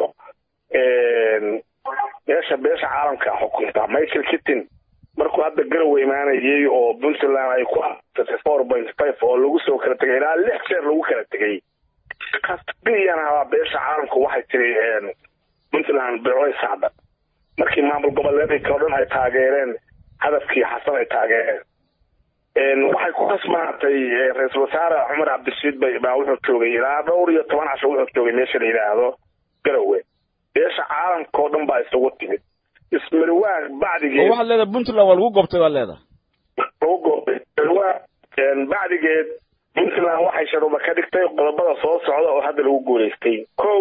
meesha beesha caalamka xukunta michael kittin markuu hadda garowe imaanayay oo puntland ay ku aasatay four point five oo lagu soo kala tegay ilaa lix jeer lagu kala tegay kasbiyan habaa beesha caalamku waxay tiri puntland becoy sacda markii maamul goboleedka oo dhan ay taageereen hadafkii xasan ay taageereen waxay ku khasbaatay ra-iisul wasaare cumar cabdirashiid bay baa wuxuu joogay ilaa dhowr iyo toban casho wuxuu joogay meesha la yidhaahdo garowe beesha caalamka oo dhan baa isugu timid ismarwaag bacdigeed waxaad leedahay puntland waa lagu gobtay baad leedahay lagu goobay ismarwaag bacdigeed puntland waxay sharuuba ka dhigtay qodobada soo socda oo hadda lagu guulaystay kow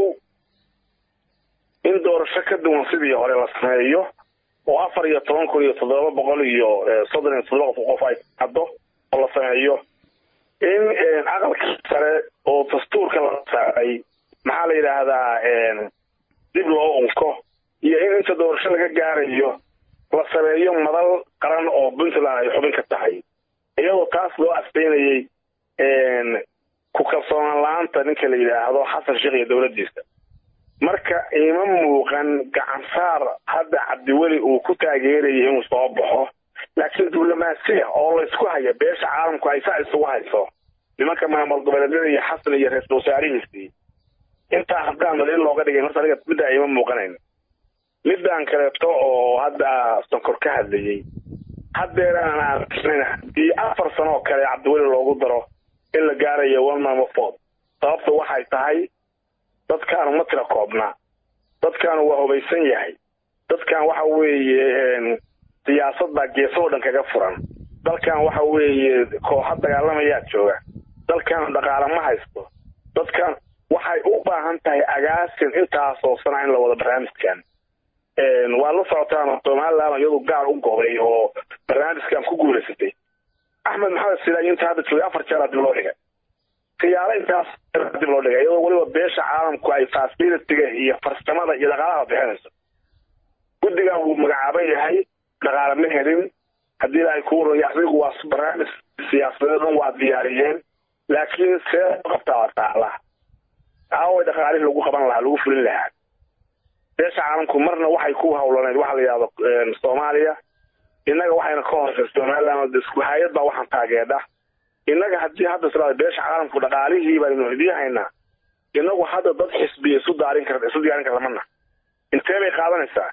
in doorasho ka duwan sidii hore la sameeyo oo afar iyo toban kun iyo toddoba boqol iyo soddon iyo toddoba qof ay haddo oo la sameeyo in aqalka sare oo dastuurka la saaray maxaa la yidhaahdaa dib loo unko iyo in inta doorasho laga gaarayo la sameeyo madal qaran oo puntland ay xubin ka tahay iyadoo taas loo asteynayay ku kalsoonaan la-aanta ninka la yidhaahdo xasan sheekh iyo dowladdiisa marka ima muuqan gacan saar hadda cabdiweli uu ku taageerayay inuu soo baxo laakiin diblomaasiya oo laysku haya beesha caalamku ay saa isugu hayso nimanka maamul goboleedyada iyo xasan iyo ra-iisul wasaarihiisii intaa haddaan daliil looga dhigay horta aniga middaa ima muuqanayn midaan kaleeto oo hadda sonkor ka hadlayey haddeeraan aan haddii afar sano oo kale cabdiweli loogu daro in la gaarayo one man vote sababta waxay tahay dadkaanu ma tira koobnaa dadkaanu waa hubaysan yahay dadkan waxa weeye siyaasadda geesoo dhan kaga furan dalkan waxa weeye kooxa dagaalamayaa jooga dalkan dhaqaale ma haysto dadkan waxay u baahan tahay agaasin intaasoo sana in la wado barnaamijkan waa la socotaan somaliland iyadu gaar u gobay oo barnaamijkan ku guulaysatay axmed maxamed sidaay inta hadda joogay afar jeer dib loo dhigay khiyaalo intaas dib loo dhigay iyadoo weliba beesha caalamku ay facilitiga iyo farsamada iyo dhaqaalaha bixinayso guddigan wuu magacaaban yahay dhaqaale ma helin haddii ay kuu roya asigu waa barnaamij siyaasadeed dhan waa diyaariyeen laakiin see qabtaa taala aaway dhaqaalihii lagu qaban lahaa lagu fulin lahaa beesha caalamku marna waxay ku hawlaneyd waxa la yidhahdo soomaaliya innaga waxayna ka hoosay somaliland isku hay-ad baa waxaan taageedha innaga haddii hadda siraada beesha caalamku dhaqaalihii baynu idiin haynaa inagu hadda dad xisbiya isu daarin kar isu diyaarin kar lamana intee bay qaadanaysaa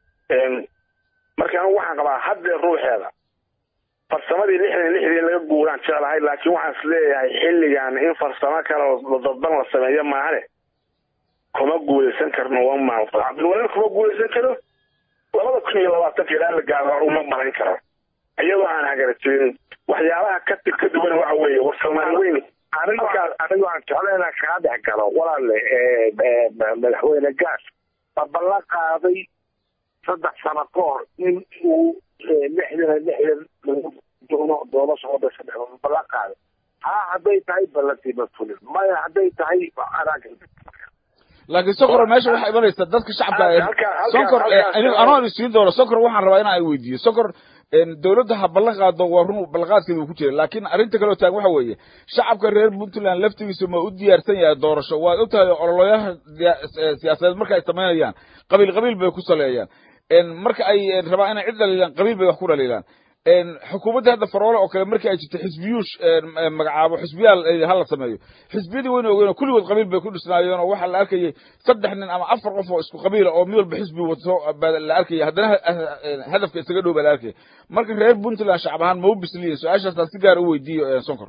marka anigu waxaan qabaa haddee ruuxeeda farsamadii lixdan lixdii laga guuraan jeclahay laakiin waxaan is leeyahay xilligan in farsamo kale oo dadban la sameeyo maahane kuma guulaysan karno one man cabdilwaliin kuma guulaysan karo labada kun iyo labaatanka ilaa la gaaro uma malayn karo iyadoo aan hagarajirin waxyaabaha ka ka duwan waxa weeye war soomaali weyn aniga aniga aan jecla inaan kaga dhex galo walaale madaxweyne gaas ma ballan qaaday saddex sano ka hor in uu lixdan lixdan lagu doono doorasho oo dhasha ma ballan qaaday haa hadday tahay ballantiima fulin maya hadday tahay laakiin sonkor meesha waxaa imanaysa dadka shacabka sonkor anoo isiin doono sonkor waxaan rabaa inaan weydiiyo sonkor dawladda ha ballan qaado waa run ballanqaadkeeda uu ku jira laakiin arrinta kaloo taagan waxa weeye shacabka reer puntland laftigiisa ma u diyaarsan yahay doorasho waad og tahay ololayaha siyaasadeed marka ay samaynayaan qabiil qabiil bay ku saleeyaan marka ay rabaan inay cid dhaliilaan qabiil bay wax ku dhaliilaan xukuumadda hadda faroole oo kale markii ay jirto xisbiyuush magacaabo xisbiyaal hala sameeyo xisbiyadii wayna ogeen oo kulligood qabiil bay ku dhisnaayeen oo waxaa la arkayay saddex nin ama afar qof oo isku qabiila oo mid walba xisbi wato baa la arkaya haddana hadafka isaga dhow baa la arkaya marka reer puntland shacab ahaan ma u bisliyin su-aashaasaan si gaar u weydiiyo sonkor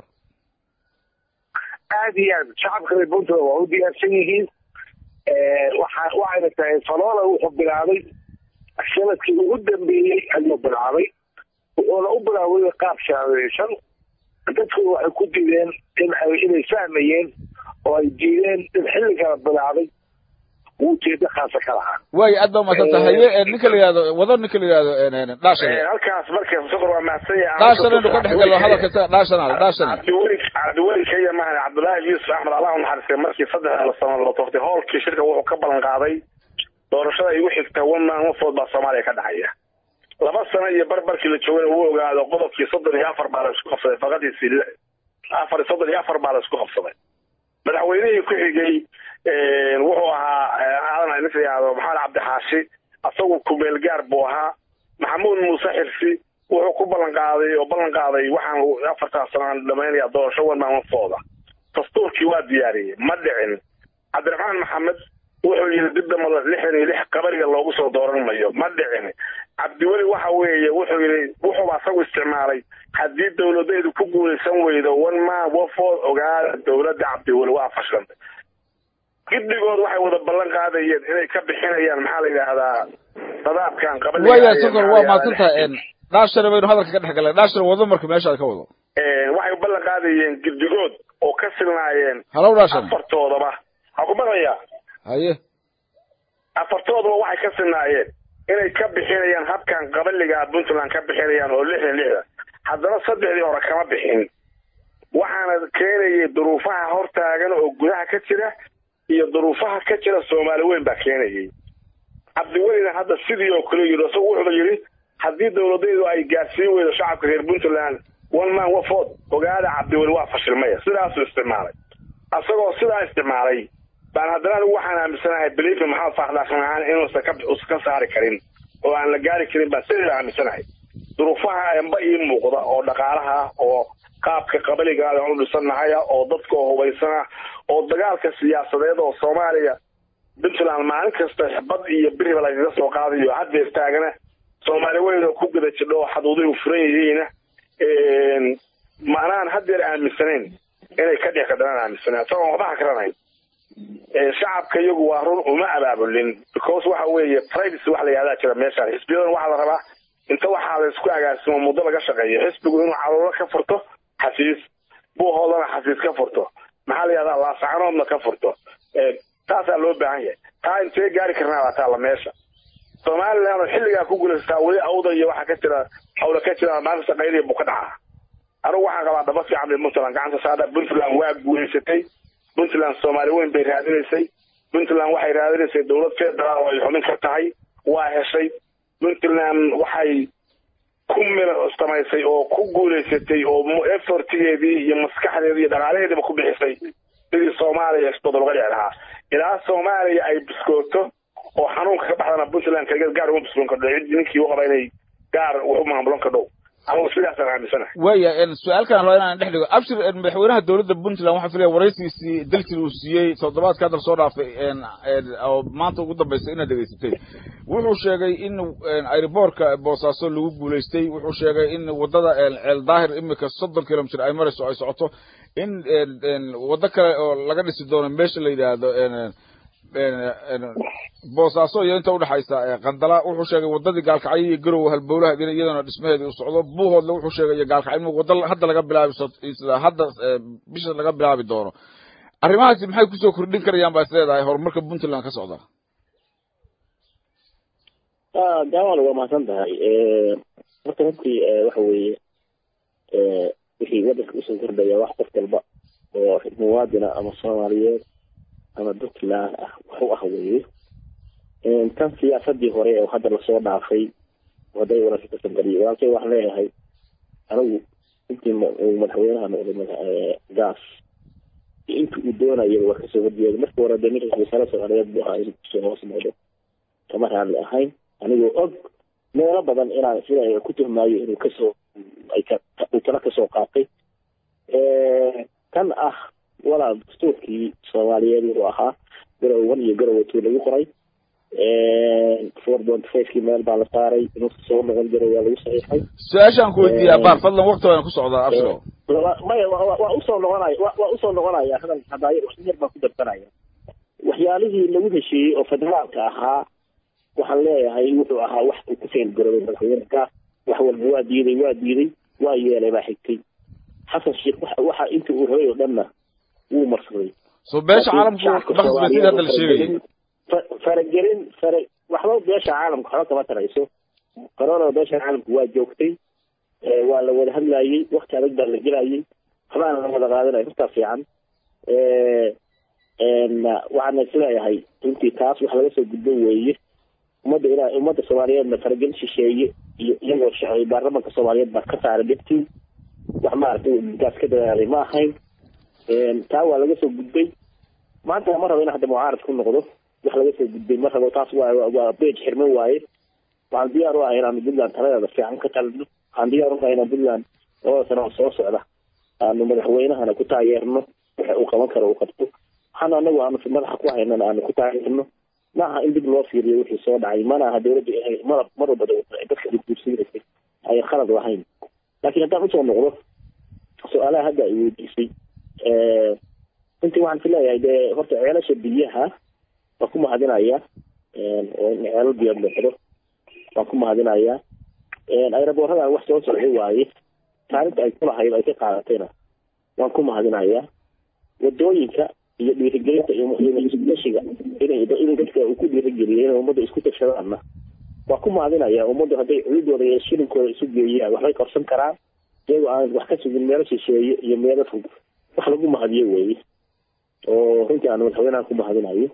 aad iyo aad shacabka reer puntland waa u diyaarsan yihiin waxa waxayna tahay faroole wuxuu bilaabay sanadkii ugu dambeeyey ayuu bilaabay wuxuuna u bilaabay qaab shaadeysan dadku waxay ku diideen in ay inay fahmayeen oo ay diideen in xilligala bilaabay ujeeda khaasa ka lahaa waayo aad baa umadsanta haye ninka la yihahdo wado ninka la yihahdo dhaashan halkaas marka sokor waa mahadsan yahay dhaashan inu ka dhex galo hadalka isaga dhaashan dhaashan cabdiweli cabdiweli kaya mahane cabdullaahi yuusuf axmed allah u naxariistay markii saddexda sano loo toftay hoolkii shirka wuxuu ka ballan qaaday doorashada igu xigta one man one vote baa soomaaliya ka dhacaya laba sano iyo barbarkii la joogana uu ogaado qodobkii soddon iyo afar baa la isku qabsaday faqadiisii afar soddon iyo afar baa la isku qabsaday madaxweynihii ku xigay wuxuu ahaa aadan ninka yihahdo maxamed cabdixaashi asagu kumeel gaar buu ahaa maxamuud muuse xirsi wuxuu ku ballan qaaday oo ballan qaaday waxaan afartaas sano aan dhamaynaya doorasho one man one vote dastuurkii waa diyaariyey ma dhicin cabdiraxmaan maxamed wuxuu yidhi dib damada lixdan iyo lix qabariga loogu soo dooran mayo ma dhicin cabdiweli waxa weeye wuxuu yidhi wuxuu asagu isticmaalay haddii dawladaydu ku guulaysan weydo one man one vote ogaada dawladda cabdiweli waa fashilantay giddigood waxay wada ballan qaadayeen inay ka bixinayaan maxaa la yidhaahdaa sadaabkan qabaliga waya sokor waa maadsantaha dhaashana baynu hadalka ka dhex galnay dhaashana wado marka meeshaad ka wado waxay ballan qaadayeen giddigood oo ka silnaayeen halow dhaashan afartoodaba ha ku maqlayaa haye afartoodaba waxay ka silnaayeen inay ka bixinayaan habkan qabaliga puntland ka bixinayaan oo lixdan lixda haddana saddexdii hore kama bixin waxaana keenayay duruufaha hortaagan oo gudaha ka jira iyo duruufaha ka jira soomaali weyn baa keenayay cabdiwelina hadda sidii oo kale yidhi isagu wuxuu yidhi haddii dawladaydu ay gaarsiin weydo shacabka reer puntland one man one vote ogaada cabdiweli waa fashilmaya sidaasuu isticmaalay isagoo sidaa isticmaalay baan haddana anigu waxaan aaminsanahay beliifi maxamed faakhdaasan ahaan inuusan ka uusan ka saari karin oo aan la gaari karin baan sideeda aaminsanahay duruufaha enba ii muuqda oo dhaqaalaha oo qaabka qabaligaada aan u dhisannahaya oo dadka oo hubaysana oo dagaalka siyaasadeed oo soomaaliya puntland maalin kasta bad iyo biriba lagaga soo qaadayo haddeer taagana soomaali weyn oo ku gada jidho oo xaduuday u furan yihiina maanaan haddeer aaminsanayn inay ka dhici kadhanaan aaminsanayn isagoon waxba hakranayn shacabka iyagu waa run uma abaabulin because waxa weeye privacy wax la yihahdaa jira meeshaan xisbiyadan waxaa la rabaa inta waxaa la isku agaasimo muddo laga shaqeeyo xisbigu inuu caruuro ka furto xafiis buuhoodana xafiis ka furto maxaa la yihahdaa laasacanoodna ka furto taasaa loo baahan yahay taa intee gaari karnaa baa taalla meesha somaliland oo xilligaa ku guulaysataa weli awda iyo waxaa ka jira hawla ka jira maanta shaqaynaya buu ka dhacaa anigu waxaan qabaa dhaba fiican bay puntland gacanta saada puntland waa guulaysatay puntland soomaali weyn bay raadinaysay puntland waxay raadinaysay dowlad federaal oo ay xubin ka tahay waa heshay puntland waxay ku mil samaysay oo ku guulaysatay oo effortigeedii iyo maskaxdeedii iyo dhaqaalaheediiba ku bixisay sidii soomaaliya isbadal uga dhici lahaa ilaa soomaaliya ay biskooto oo xanuunka ka baxdana puntland kaligeed gaar uma biskoon kardho cid ninkii u qaba inay gaar wax u maamulan kardhow anigu sidaasaan aaminsanahay waya su-aalkan rabaa inaan dhex dhigo abshir madaxweynaha dowladda puntland waxaa filaya waraysigiisii dalkii uu siiyey toddobaadka hadal soo dhaafay oo maanta ugu dambaysay inaad dhegaysatay wuxuu sheegay in airboortka boosaaso lagu guulaystay wuxuu sheegay in waddada ceel daahir imika soddon kilomitr ay marayso ay socoto in waddo kale oo laga dhisi doono meesha la yidhaahdo boosaaso iyo inta udhexaysa qandala wuxuu sheegay waddadii gaalkacyo iyo garow halbowlaha iyadana dhismaheedii u socdo buuhoodle wuxuu sheegay iyo gaalkacyo in wadda hadda laga bilaabi hadda bisha laga bilaabi doono arrimahaasi maxay kusoo kordhin karayaan baa is leedahay horumarka puntland ka socda gaawal waa mahadsan tahay horta runtii waxa weeye wixii wadanka usoo kordhaya wax qof walba oo muwaadina ama soomaaliyeed ama puntland ah wax u ah weye tan siyaasadii hore oo hadda lasoo dhaafay haday wanaagsan ka sangariyo walaalkay waxaan leeyahay anigu intii madaxweynaha noqday gaas inta uu doonaya waa kasoo horjeeda markii hore de ninka wasaare soomaaliyeed buu ahaa inuu kusoo hoos noqdo kama raadli ahayn anigoo og meelo badan inaan sida ku tuhmaayo inuu kasoo uu tala kasoo qaatay kan ah walaal dastuurkii soomaaliyeed wuxuu ahaa garow one iyo garow two lagu qoray four point fivekii meel baa la saaray inuu soo noqon jiray waa lagu saxiixay su-aashaan ku weydiiya abaar fadlan wakti waan ku socdaa abshiro maya waa usoo noqonaya waa usoo noqonaya hadal hadaayo yar baan ku darsanaya waxyaalihii lagu heshiiyey oo federaalka ahaa waxaan leeyahay wuxuu ahaa wax uu ku feel garobay madaxweyne gaas wax walba waa diiday waa diiday waa yeelay baa xigtay xasan sheekh waxa inta uu rabay oo dhanna wuu marsaday so beesha caalamku dhaqanka sida hadda la sheegayay faragelin fara waxba beesha caalamka waxba kama tarayso corona beesha caalamku waa joogtay waa la wada hadlayey wakti adag baa la gelayay waxbaana la wada qaadanaya hortaa fiican waxaana isleeyahay runtii taas wax laga soo gudbo weeye ummadda ila ummadda soomaaliyeedna faragelin shisheeye iyo iyagoo shacay baarlamanka soomaaliyeed baa ka saaray dhibtii wax maaragtay gaas ka dadaalay ma ahayn taa waa laga soo gudbay maanta ma rabo in hadda mucaarad ku noqdo wax laga soo gudbay ma rabo taas waa waa beej xirman waaye waxaan diyaar u ahay inaanu puntland taladeeda fiican ka talino waxaan diyaar u ahay inaan puntland labada sano oo soo socda aanu madaxweynahana ku taageerno waxa uu qaban karo uu qabto waxaana anagu aanu madaxa ku haynana aanu ku taageerno maaha in dib loo fiiriyo wixii soo dhacay mana aha dawladda inay mar mar walba dadka guursiinaysay ay khalad lahayn laakiin haddaan usoo noqdo su-aalaha hadda ay weydiisay runtii waxaan ku leeyahay dee horta ceelasha biyaha waan ku mahadinaya oo in ceelal biyood noqdo waan ku mahadinaya ayraboorradan wax soo socday waaye taalinta ay kulahayd ay ka qaadatayna waan ku mahadinaya wadooyinka iyo dhiirigelinta iyo iskutashiga inay in dadka uu ku dhiirigeliyo inay ummadda isku tashadaanna waa ku mahadinaya ummaddu hadday cududooda iyo shilinkooda isu geeyaan waxbay qabsan karaan iyagoo aan wax ka sugin meelo shisheeye iyo meelo fog wax lagu mahadiyo weeye oo runtii aan madaxweynaha ku mahadinayo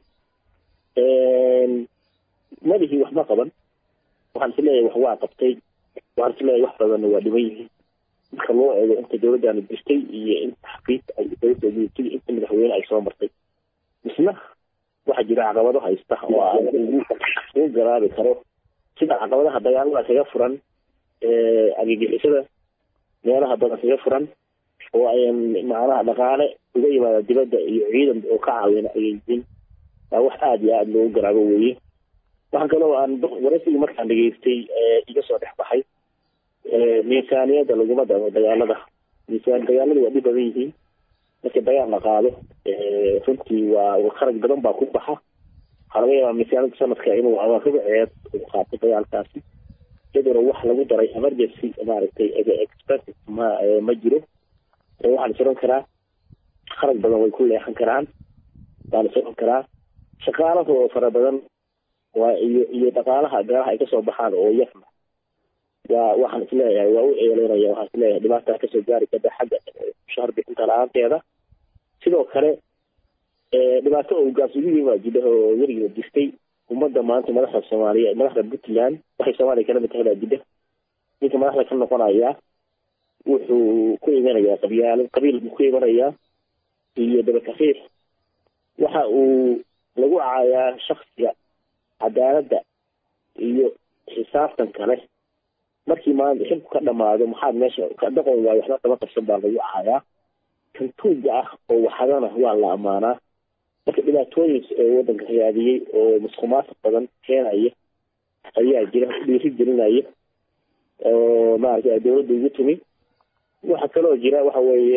madihii wax ma qaban waxaan is leeyahay wax waa qabtay waxaan is leeyahay wax badanna waa dhiman yihiin marka loo eego inta dawladdaana jirtay iyo inta xaqiiq ay dawladda jirtay inta madaxweyne ay soo martay misna waxaa jira caqabado haysta oo aan ugu ugu garaabi karo sida caqabadaha dagaalada kaga furan argagixisada meelaha badan kaga furan oo ayan macnaha dhaqaale uga yimaada dibadda iyo ciidan oo ka caawina ayay yihiin waa wax aada iyo aada loogu garaabo weeye waxaan kaloo aan waraysigii markaan dhegeystay iga soo dhex baxay miisaaniyadda laguma damo dagaalada miisaan dagaalada waa dhib badan yihiin marka dagaal la qaado runtii waa kharaj badan baa ku baxa waxaa laga yaabaa miisaaniyadda sanadka inuu ama rubuceed uu qaato dagaalkaasi iyaduna wax lagu daray emergency maaragtay expenses ma ma jiro waxaan isodhan karaa kharaj badan way ku leexan karaan waan isodhan karaa shaqaalahoo fara badan waa iyo iyo dhaqaalaha beelaha ay kasoo baxaan oo yarna waa waxaan isleeyahay waa u eeleynaya waxaan isleeyahay dhibaataa kasoo gaari karta xagga shahar bixinta la-aanteeda sidoo kale dhibaato oo gaas ugu yimaa jidha oo weriga jirtay ummadda maanta madaxda soomaaliya madaxda puntland waxay soomaaliya kala mid tahay baa jidha ninka madaxda ka noqonaya wuxuu ku imanayaa qabyaalo qabiil buu ku imanayaa iyo dabakafiif waxa uu lagu caayaa shaksiga cadaaladda iyo xisaabtan kale markii maanta xilku ka dhamaado maxaad meesha ka dhaqon waayo waxba kama qabsan baa lagu caayaa kan tuuga ah oo waxadana waa la ammaanaa marka dhibaatooyin ee waddanka rayaadiyey oo musqumaasaq badan keenaya ayaa jira dhiiri gelinaya oo maaragtay dawladda ugu timi waxa kaloo jira waxa weeye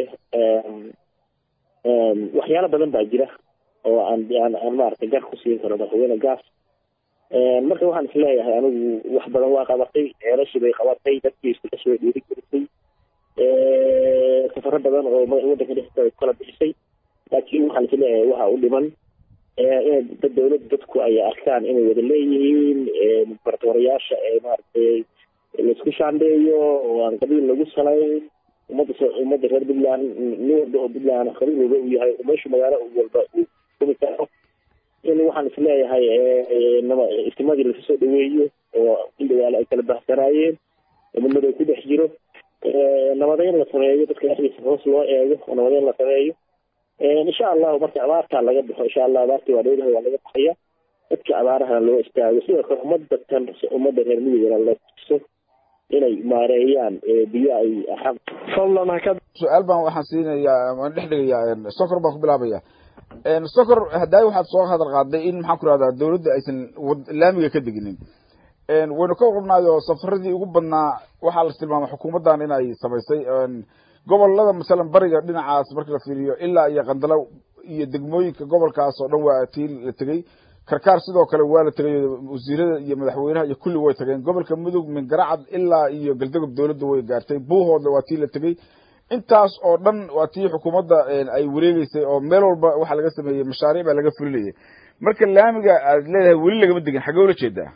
waxyaalo badan baa jira oo aan aan aan maaragtay gar ku siin karo madaxweyne gaas marka waxaan isleeyahay anigu wax badan waa qabatay ceelashii bay qabatay dadkii isku dhashi bay dhiiri gelisay safaro badan oo waddanka dhexdiisa kala bixisay laakiin waxaan isleeyahay waxa u dhiman in dad dawladda dadku ay arkaan inay wada leeyihiin bartoorayaasha ee maaragtay laisku shaandheeyo oo aan qabiil lagu salayn ummadda ummadda reer puntland nin walba oo puntland qabiil walba uu yahay meeshu magaalo walba uu kumi karo in waxaan isleeyahay istimadii lasu soo dhaweeyo oo in dagaalo ay kala bahsanaayeen midnada ku dhex jiro nabadeyn la sameeyo dadka dhexdiisa hoos loo eego oo nabadeyn la sameeyo insha allahu marka abaartaa laga baxo insha allah abaartii waa dhowdahay waa laga baxaya dadka abaarahana loo istaago sidoo kale ummadda tan ummadda reer midigana la tuso inay maareeyaan biyo ay xaq fadlan haka su-aal baan waxaan siinayaa waan dhex dhigayaa sokor baan ku bilaabaya sokor hadaayi waxaad soo hadal qaaday in maxaan ku rahdaa dawladda aysan laamiga ka deginin waynu ka qornaayo safaradii ugu badnaa waxaa la tilmaamay xukuumaddan in ay samaysay gobolada masalan bariga dhinacaas marka la fiiriyo ilaa iyo qandalo iyo degmooyinka gobolkaas oo dhan waa tii la tegey karkaar sidoo kale waa la tegay wasiirada iyo madaxweynaha iyo kulli way tageen gobolka mudug min garacad ilaa iyo galdagob dawladda way gaartay buuhoodle waa tii la tegey intaas oo dhan waa tii xukuumadda ay wareegeysay oo meel walba waxaa laga sameeyey mashaariic baa laga fulinayay marka laamiga aad leedahay weli lagama degin xagee ula jeedaa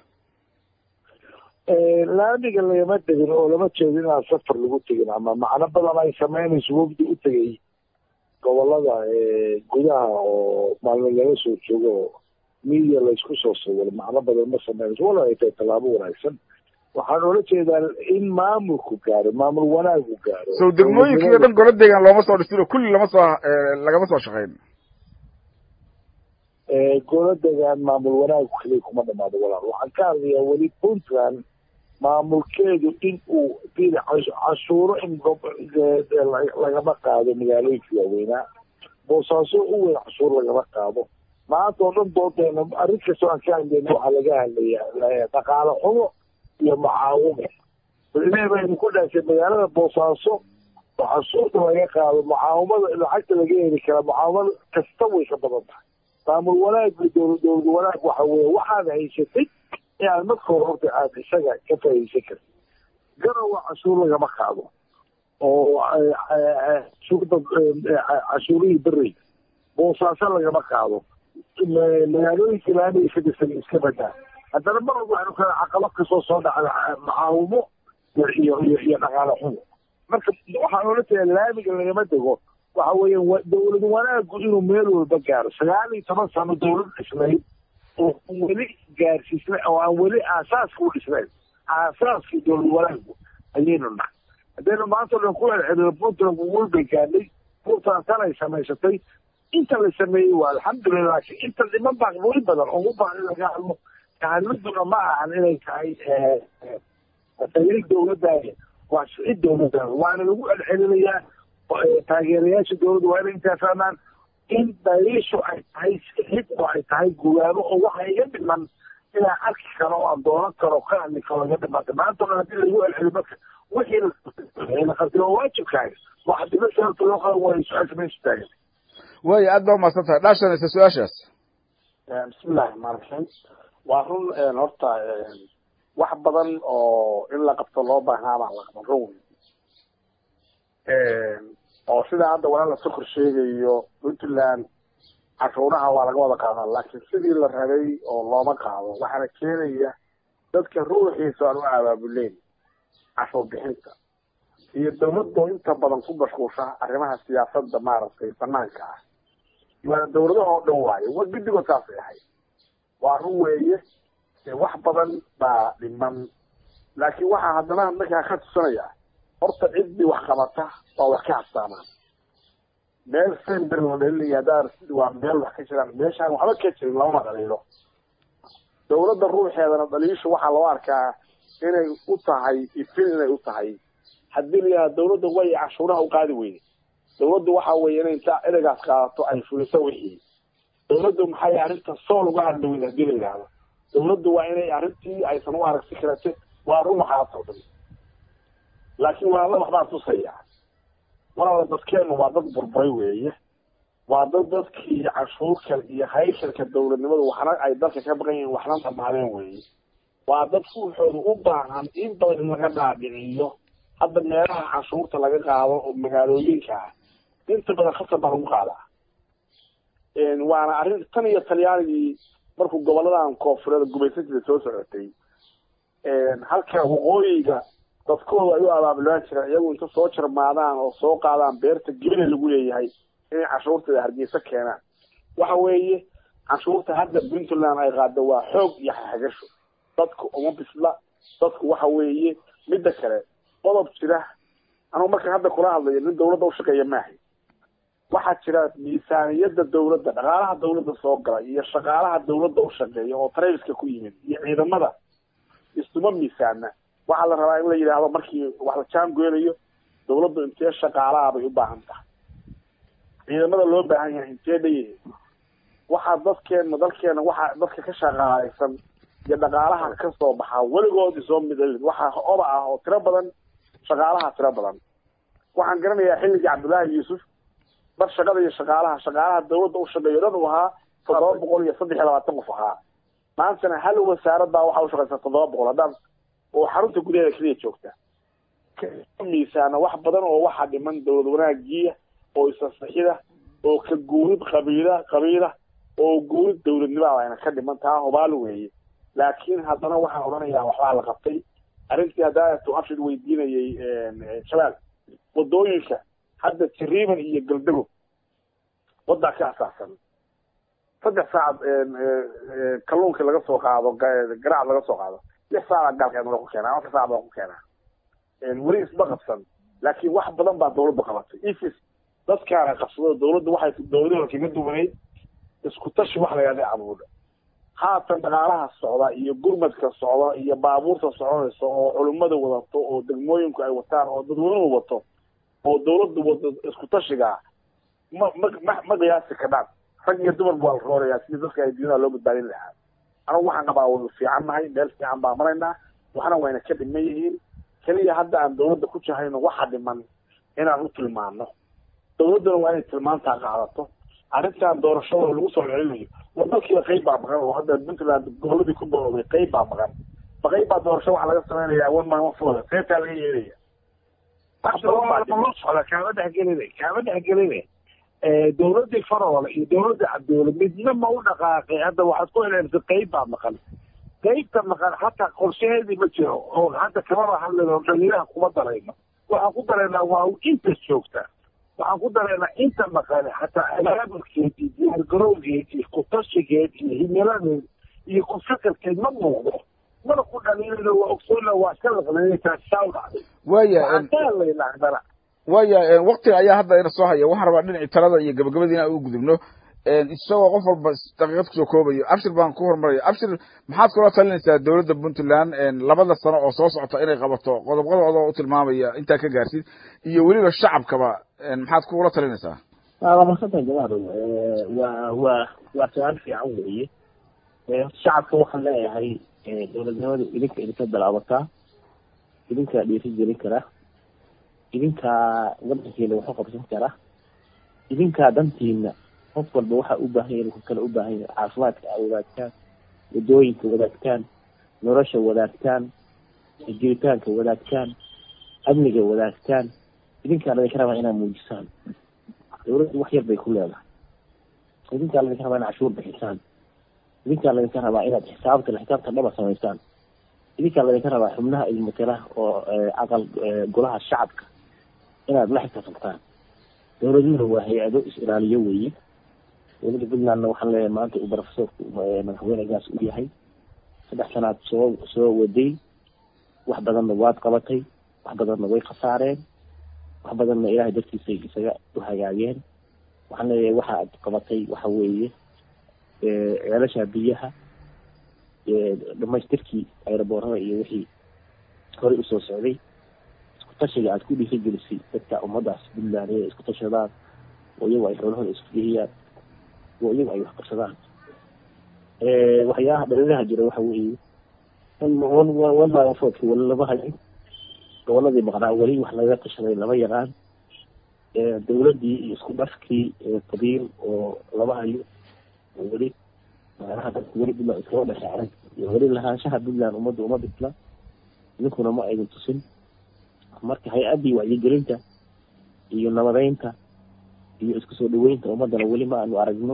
laamiga lagama tegin oo lama jeedo inaan safar lagu tegin ama macno badan ay sameynayso wafdi u tegay gobolada gudaha oo maalmo laga soo joogo oo midia laysku soo sawiro macno badan ma sameynayso wala ay tahay tallaabo wanaagsan waxaan oola jeedaa in maamulku gaaro maamul wanaagu gaaro sow degmooyinkii o dhan golo deegaan looma soo dhisin oo kulli lama soo lagama soo shaqeyn golo deegaan maamul wanaagu keliya kuma dhamaado walaal waxaan ka hadlayaa weli puntland maamulkeedu in uu dida cashuuro in lagama qaado magaalooyinka waaweynaa boosaaso u weyn cashuur lagama qaado maanta oo dhan doodeena arrin kastoo aan ka hadlayna waxaa laga hadlayaa dhaqaale xumo iyo mucaawimo ilaahi baynu ku dhaasay magaalada boosaaso oo cashuurta laga qaado mucaawimada lacagta laga heli karaa mucaawimada kasta way ka badan tahay maamul wanaagga dowla dowlad wanaag waxa weeye waxaad haysatay inaad marka hore horta aad isaga ka faa'iidaysan kartid garowa cashuur lagama qaado oo cashuurda cashuurihii berey boosaaso lagama qaado magaalooyinka laamiga ka dhisan iska badaa haddana mar walba waxaynu kala caqabo kasoo soo dhacda macaawimo iyo iyo iyo dhaqaale xumo marka waxaan oola jeeda laamiga lagama dego waxa weeye dowlad wanaagu inuu meel walba gaaro sagaal iyo toban sano dowlad dhisnayd oo weli gaarsiisna oo aan weli aasaaska u dhisnayn aasaaskii dowlad wanaagu ayaynu nahay haddaynu maanta o dhan ku celcelino puntland walbay gaadhay puntland tan ay samaysatay inta la sameeyey waa alxamdulilah laakiin inta dhiman baa weli badan oo u baahan in laga hadlo kahadladuna ma ahan inay tahay tayri dowladdaani waa sicid dowladdaani waana lagu celcelinayaa taageerayaasha dowladda waa inay intaa fahmaan in daliishu ay tahay sixid oo ay tahay gugaamo oo waxa iga dhiman inaan arki karo oo aan doonan karo ka hadli karo iga dhimanta maanta dhan haddii lagu celceliyo marka wixii la qabtay waa waajibkaaga waxa dima sababta loo qaban waayo su-aasha meesha taagan waayo aad baa umahadsan tahay dhaashanaysa su-aashaas bismillahi raxmaan raxiim waa run horta wax badan oo in la qabto loo baahnaa baan la qaban run oo sida hadda walaala sokor sheegayo puntland cashuuraha waa laga wada qaadaa laakiin sidii la rabay oo looma qaado waxaana keenaya dadka ruuxiisa aan u abaabuleyn cashuur bixinta iyo dawladoo inta badan ku mashquulsha arrimaha siyaasadda maaragtay banaanka ah waana dawladaha oo dhan waayo wa guddigood saasay ahayd waa run weeye wax badan baa dhiman laakiin waxaa haddana markaa ka tusanaya horta ciddii wax qabata waa wax ka habsaamaan meel sember la dhelinaya haddaa waa meel wax ka jiraan meeshaan waxba ka jirin lamama dhaliilo dawladda ruuxeedana dhaliishu waxaa loo arkaa inay u tahay ifin inay u tahay haddii layaha dawladda way cashuuraha u qaadi weyne dawladdu waxa weeye inay inta ereygaas qaadato ay fuliso wixii dawladdu maxay arrinta sool uga hadli weyne haddii la yidhaahdo dawladdu waa inay arrintii aysan u aragsi karate waa run waxaasoo dhan laakiin walaala waxbaa tusaya walaala dadkeenu waa dad burburay weeye waa dad dadkii cashuurka iyo haysharka dawladnimadu waxna ay dalka ka baqan yihiin waxna dhamaadeen weeye waa dad ruuxooda u baahan in badan in laga dhaadhiciyo hadda meelaha cashuurta laga qaado oo magaalooyinka ah inta badan khasab baa lagu qaadaa waana arrin tan iyo talyaanigii markuu goboladan koonfureed gumaysantiisa soo socotay halka waqooyiga dadkooda ay u abaabulaan jireen iyagu inta soo jarmaadaan oo soo qaadaan beerta gebina lagu leeyahay inay canshuurtada hargeysa keenaan waxa weeye canshuurta hadda puntland ay qaado waa xoog iyo xagasho dadku uma bisla dadku waxa weeye midda kale qodob jira anugu markaan hadda kula hadlayo nin dawladda ushaqeeya maahay waxaa jira miisaaniyada dawladda dhaqaalaha dawladda soo gala iyo shaqaalaha dawladda ushaqeeya oo traiska ku yimid iyo ciidamada isuma miisaana waxaa la rabaa in la yidhaahdo markii wax la jaangoynayo dawladdu intee shaqaalaha bay u baahan tahay ciidamada loo baahan yahay intee dhayihin waxaa dadkeena dalkeena waxaa dadka ka shaqaalaysan iyo dhaqaalaha ka soo baxaa weligood isoo midalin waxaa oba ah oo tiro badan shaqaalaha tiro badan waxaan garanayaa xilligii cabdullaahi yuusuf bar shaqada iyo shaqaalaha shaqaalaha dawladda u shaqeeyo dhan uu ahaa toddoba boqol iyo saddex iyo labaatan qof ahaa maantana hal wasaaradbaa waxaa ushaqeysa toddoba boqol haddaan oo xarunta gudaheeda keliya joogta miisaana wax badan oo waxaa dhiman dawlad wanaagiya oo isasaxida oo ka guurid qabiila qabiila oo guurid dawladnimada ayna ka dhiman taa hubaal weeye laakiin haddana waxaan odhanayaa waxbaa la qabtay arrintii haddaatu abshid weydiinayay shabaal wadooyinka hadda jariiban iyo galdago wadaa ka asaasan saddex saacad kalluunka laga soo qaado garaac laga soo qaado lix saaca gaalkeed lagu keenaa afar saac baa ku keenaa weli isma qabsan laakiin wax badan baa dawladdu qabatay ifis dadkaana qabsado dawladdu waxay dawladda kaga duwanayd isku tashi wax la yidhahda abuudha haatan dhaqaalaha socda iyo gurmadka socda iyo baabuurta soconaysa oo culimmada wadato oo degmooyinku ay wataan oo dadweynuhu wato oo dawladdu wado isku tashigaa ma ma ma ma qiyaasi kadhaan rag iyo dumarba waa la roorayaa sidii dadka ay diinaha loo badbaadin lahaa anagu waxaan qabaa waynu fiican nahay meel fiican baa maraynaa waxna wayna ka dhiman yihiin keliya hadda aan dawladda ku jahayno waxa dhiman inaan u tilmaano dawladduna waa inay tilmaantaa qaadato arrintan doorashada lagu soo celinayo war dalkiiba qayb baa maqan oo hadda puntland goboladii ku boobay qayb baa maqan ma qayb baa doorasho waxaa laga sameynaya one man one vote seetaa laga yeelaya kaama dhexgelina kaama dhexgelina dawladii faroole iyo dawladda cabdoole midna ma u dhaqaaqay hadda waxaad ku eleersay qayb baa maqan qaybta maqan hataa qorshaheedii ma jiro oo hadda kamaba hadlayno dhaliiraha kuma darayno waxaan ku daraynaa waa inta joogta waxaan ku daraynaa inta maqan hataa abaabulkeed iyo diyaargarowgeed iyo kutashigeed iyo himiladeed iyo kufakarkeed ma muuqdo mana ku dhaliilana waa ogsoona waa iska laqleynaysaa saa u dhacday waya waxaan waya waktiga ayaa hadda ina soo haya waxaan rabaa dhinacii talada iyo gabagabadii inaan ugu gudubno isagoo qof walba daqiiqad kusoo koobayo abshir baan ku horumaraya abshir maxaad kula talinaysaa dawladda puntland labada sano oo soo socota inay qabato qodob qodobadoo u tilmaamaya intaa ka gaarsid iyo weliba shacabkaba maxaad kula talinaysaa waa masantahay jamaado waa waa waa su-aal fiican weeye shacabka waxaan leeyahay dowladnimadu idinka idinka bilaabataa idinkaa dhiiri gelin kara idinkaa wadankiina waxu qabsan kara idinkaa dantiina qof walba waxaa u baahan yahay ku kale u baahan yahay caafimaadka a wadaagtaan wadooyinka wadaagtaan nolosha wadaagtaan jiritaanka wadaagtaan amniga wadaagtaan idinkaa ladinka rabaa inaad muujisaan dawladdu wax yar bay ku leedahay idinkaa ladinka rabaa inaad cashuur bixisaan idinkaa ladinka rabaa inaad xisaabta xisaabta dhaba samaysaan idinkaa ladinka rabaa xubnaha ilmatela oo aqal golaha shacabka inaad la xisaabtantaan dawladnimada waa hay-ado is-ilaaliyo weeye dowladda puntlandna waxaan leeyahay maanta uu profesorku madaxweynegaas u yahay saddex sanaad soo soo waday wax badanna waad qabatay wax badanna way khasaareen wax badanna ilaahay dartiisay isaga u hagaageen waxaan leeyahay waxa aad qabatay waxa weeye ceelasha biyaha dhamaystirkii ayraboorada iyo wixii horey usoo socday isku tashiga aad ku dhiirigelisay dadka ummadaas puntland inay isku tashadaan oo iyagu ay xoolahooda isku dhihiyaan oo iyagu ay wax qabsadaan waxyaaha dhalilaha jira waxa weeye walmaafoodka weli lama hayin goboladii maqnaa weli wax laga tashaday lama yaqaan dawladdii iyo isku dhafkii qabiil oo lama hayo weli macnaha dadku weli puntland iskama dhashaaran iyo weli lahaanshaha puntland ummadda uma bisla idinkuna ma aydin tusin marka hay-addii wacyigelinta iyo nabadeynta iyo isku soo dhaweynta ummadana weli ma aanu aragno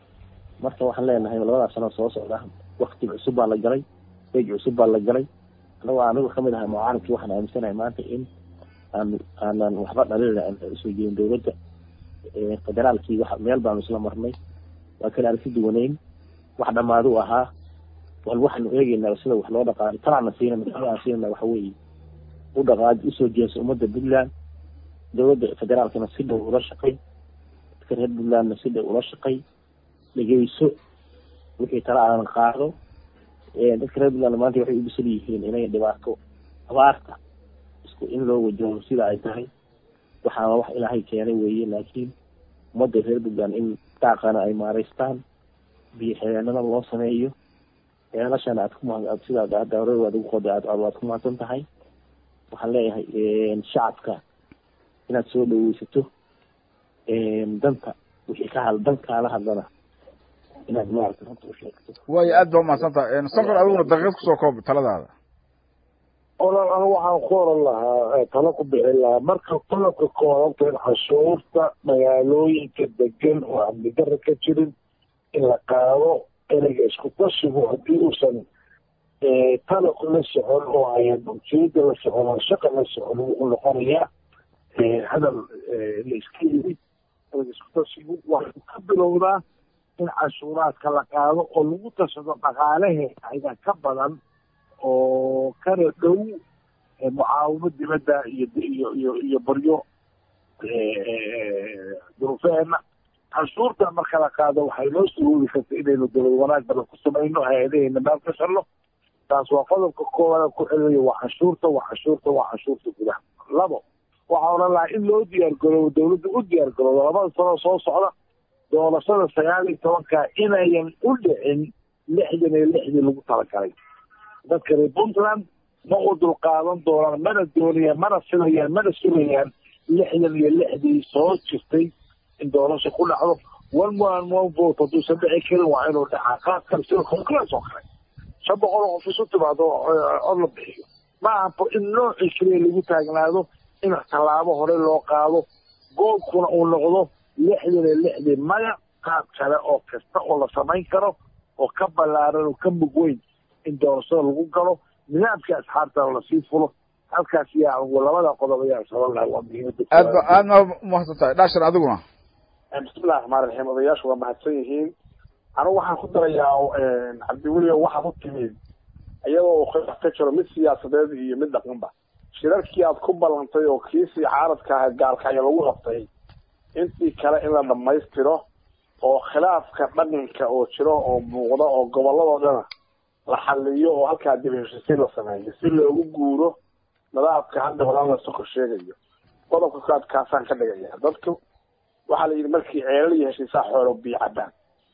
marka waxaan leenahay labadaas sano soo socda wakti cusub baa la galay bej cusub baa la galay anagoo anigu kamid ahay mucaaradkii waxaan aaminsanahay maanta in aan aanan waxba dhalin aan usoo jeedin dowladda federaalkii wax meel baanu isla marnay waa kale aragti duwaneyn wax dhamaado u ahaa wal waxaanu eegeynaa sida wax loo dhaqaano talaana siina madaxweyne aan siinana waxa weeye u dhaqaaj usoo jeeso ummadda puntland dowladda federaalkana si dhow ula shaqay dadka reer puntlandna si dhow ula shaqay dhegeyso wixii tala aanan qaado dadka reer puntland maanta waxay u bisan yihiin inay dhibaato abaarta isku in loo wajaho sida ay tahay waxaana wax ilaahay keenay weeye laakiin ummadda reer puntland in daaqana ay maaraystaan biyo xireenada loo sameeyo ceelashana aad kuma sidaad hadda hore waad ugu qoday aad waad ku mahadsan tahay waxaan leeyahay shacabka inaad soo dhaweysato danta wixii ka had dankaala hadlana inaad maarata runta u sheegto waayo aad baa umahadsan tahay sokor adiguna daqiiqad kusoo koob taladaada olol anigu waxaan ku oran lahaa talo ku bixin lahaa marka qodobka kooranta in cashuurta magaalooyinka degan oo amni dara ka jirin in la qaado ereyga isku tashigu haddii uusan talaqu la socon oo ayan ujeeda la socon oo shaqa la socon wuxuu noqonayaa hadal la iska yiri ereyga isku tashigu waxuu ka bilowdaa in cashuuraadka la qaado oo lagu tashado dhaqaalaheeda ka badan oo kana dhow mucaawimo dibadda iyo iyo iyo iyo baryo duruufeena canshuurta marka la qaado waxay noo suruuri karta inaynu dowlad wanaag badan ku samayno hay-adaheyna meel ka shalno taas waa qodobka koowaad ku celinayo waa canshuurta waa canshuurta waa canshuurta gudaha labo waxaa odhan lahaa in loo diyaar garoobo dowladda u diyaar garoobo labada sano soo socda doorashada sagaal iyo tobanka inayan u dhicin lixdan iyo lixdii lagu talagalay dadka reer puntland ma u dulqaadan doonaan mana doonayaan mana filayaan mana sugayaan lixdan iyo lixdii soo jirtay in doorasho ku dhacdo one man one vote hadduusan dhici karin waa inuu dhacaa qaad kale sida congress oo kale shan boqol oo qof isu timaado oo la bixiyo ma aha in noocii keliya lagu taagnaado in tallaabo hore loo qaado goobkuna uu noqdo lixdan iyo lixdii maya qaad kale oo kasta oo la samayn karo oo ka ballaaran oo ka mug weyn in doorashada lagu galo nidaamka asxaabtana lasii fulo halkaas yaa labada qodob ayaa saban lahay waa muhiimada aad ba aad ma umahadsan tahay dhashar adiguna bismillahi raxmaan raxiim odayaashu waa mahadsan yihiin anigu waxaan ku darayaa cabdiweliyo waxaad u timid iyadoo uu khilaaf ka jiro mid siyaasadeed iyo mid dhaqanba shirarkii aad ku ballantay oo kiisii caaradka ahayd gaalkacyo lagu qabtay intii kale in la dhammaystiro oo khilaafka dhaqanka oo jiro oo muuqda oo gobolladoo dhana la xaliyo oo halkaa dib heshiisiin la sameeyo si loogu guuro nadaabka hadda walaan la sokor sheegayo qodobka kaad kaasaan ka dhigaya dadku waxaa la yidhi markii ceelal iyo heshiisaa xoolo biyo cabaan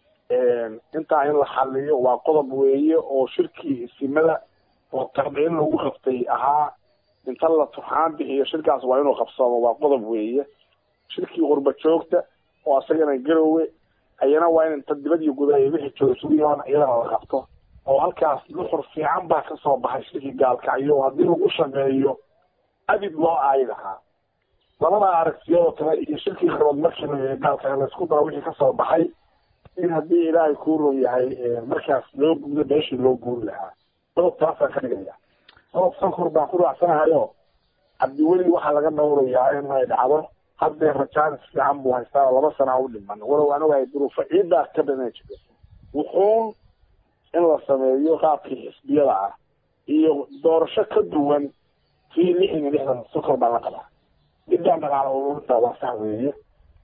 intaa in la xaliyo waa qodob weeye oo shirkii isimada oo tabciin lagu qabtay ahaa inta la turxaan bixiyo shirkaas waa inuu qabsoomo waa qodob weeye shirkii qurba joogta oo asagana garowe ayana waa in inta dibad iyo gudaha wixii jooga sugiyoon iyadana la qabto oo halkaas nuxur fiican baa kasoo baxay shirkii gaalkacyo haddii lagu shaqeeyo abid loo aayi lahaa labada aragtiyadoo kale iyo shirkii qabood markii la gaalkacyo laysku daro wixii kasoo baxay in haddii ilaahay kuu ron yahay markaas loo gudo meeshii loo guuri lahaa qodob taasaan ka dhigaya qodob sankor baan ku raacsanahayo cabdiweli waxaa laga dhowrayaa in ay dhacdo haddee rajaan fiican buu haystaa laba sana u dhiman walow aan ogahay duruufo ciiddaa ka badan jiro wuxuun in la sameeyo qaabkii xisbiyada ah iyo doorasho ka duwan kii lixdan iyo lixdan sokor baa la qabaa midaan dhaqaalo ururinta waa sax weeye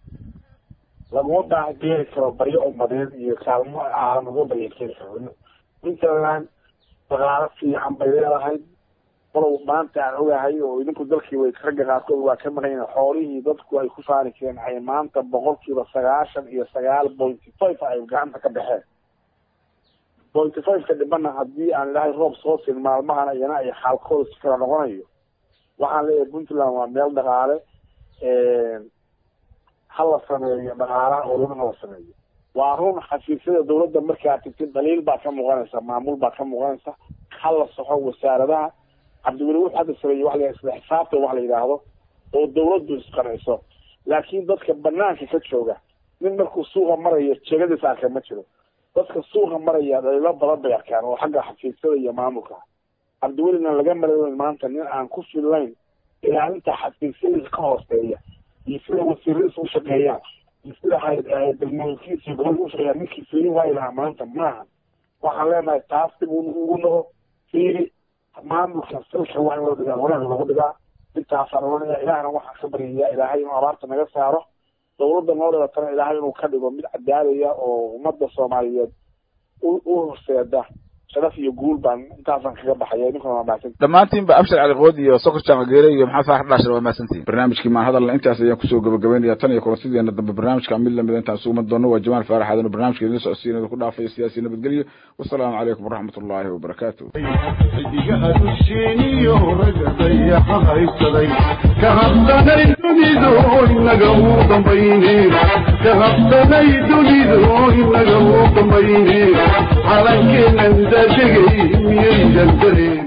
laguma baahan keeni karo baryo umadeed iyo kaalmo aan uga barya keeni karo puntland dhaqaalo fiican bay leedahay walow maanta aan ogahay oo idinku dalkii way ragga qaarkood waa ka maqan yihiin xoolihii dadku ay ku faani jireen ay maanta boqolkiiba sagaashan iyo sagaal pointy five ay gacanta ka baxeen pointy five-ka dhibana haddii aan ilaahay roob soo siin maalmahana iyana ay xaalkooda si kala noqonayo waxaan leeyahay puntland waa meel dhaqaale ha la sameeyo dhaqaalaha ururin la sameeyo waa run xafiisyada dawladda markaa tigtid dhaliil baa ka muuqanaysa maamul baa ka muuqanaysa ha la soxo wasaaradaha cabdiweli wuxuu hadda sameeyey waxa la isla xisaabta wax la yidhaahdo oo dawladdu isqanayso laakiin dadka banaanka ka jooga nin markuu suuqa marayo jegadiis arka ma jiro dadka suuqa maraya dhaliilo badan bay arkaan oo xagga xafiisyada iyo maamulka cabdiwelina laga malayn maanta nin aan ku fillayn ilaalinta xafiisyadiisa ka hooseeya iyo sida wasiiradiisa u shaqeeyaan iyo sida degmooyinkiisa gobolka u shaqeeyaan ninkii fiirin waayi lahaa maanta maaha waxaan leenahay taas dib ugu noqo fiiri maamulka salka waa in loo dhigaa wanaag lagu dhigaa intaasaan oranaya ilaahna waxaan ka baryayaa ilaahay inuu abaarta naga saaro dowladda noo dhigatana ilaahay inuu ka dhigo mid cadaalaya oo ummadda soomaaliyeed u horseeda sharaf iyo guul baan intaasaan kaga baxaya ninkuna waa mahadsan dhammaantiinba abshar caliqood iyo sokor jaamageele iyo maxamed faarax dhaashir waa mahadsantihin barnaamijkii maan hadalna intaas ayaan kusoo gabagabeynaya tan iyo kulantideena dambe barnaamijka mid lamida intaan isugu doono waa jamaal faarax aadan oo barnaamijka idin socodsiinada ku dhaafaya siyaasi nabadgelyo wasalaamu calaykum waraxmat ullaahi wabarakaatu xidigaha dusheeniyo ragga dayaxa haysaday ka habsanay dunidu inaga uu dambayne ka habsanay dunidu inaga uu dambayne calankeenan daadegay miyaydan dareen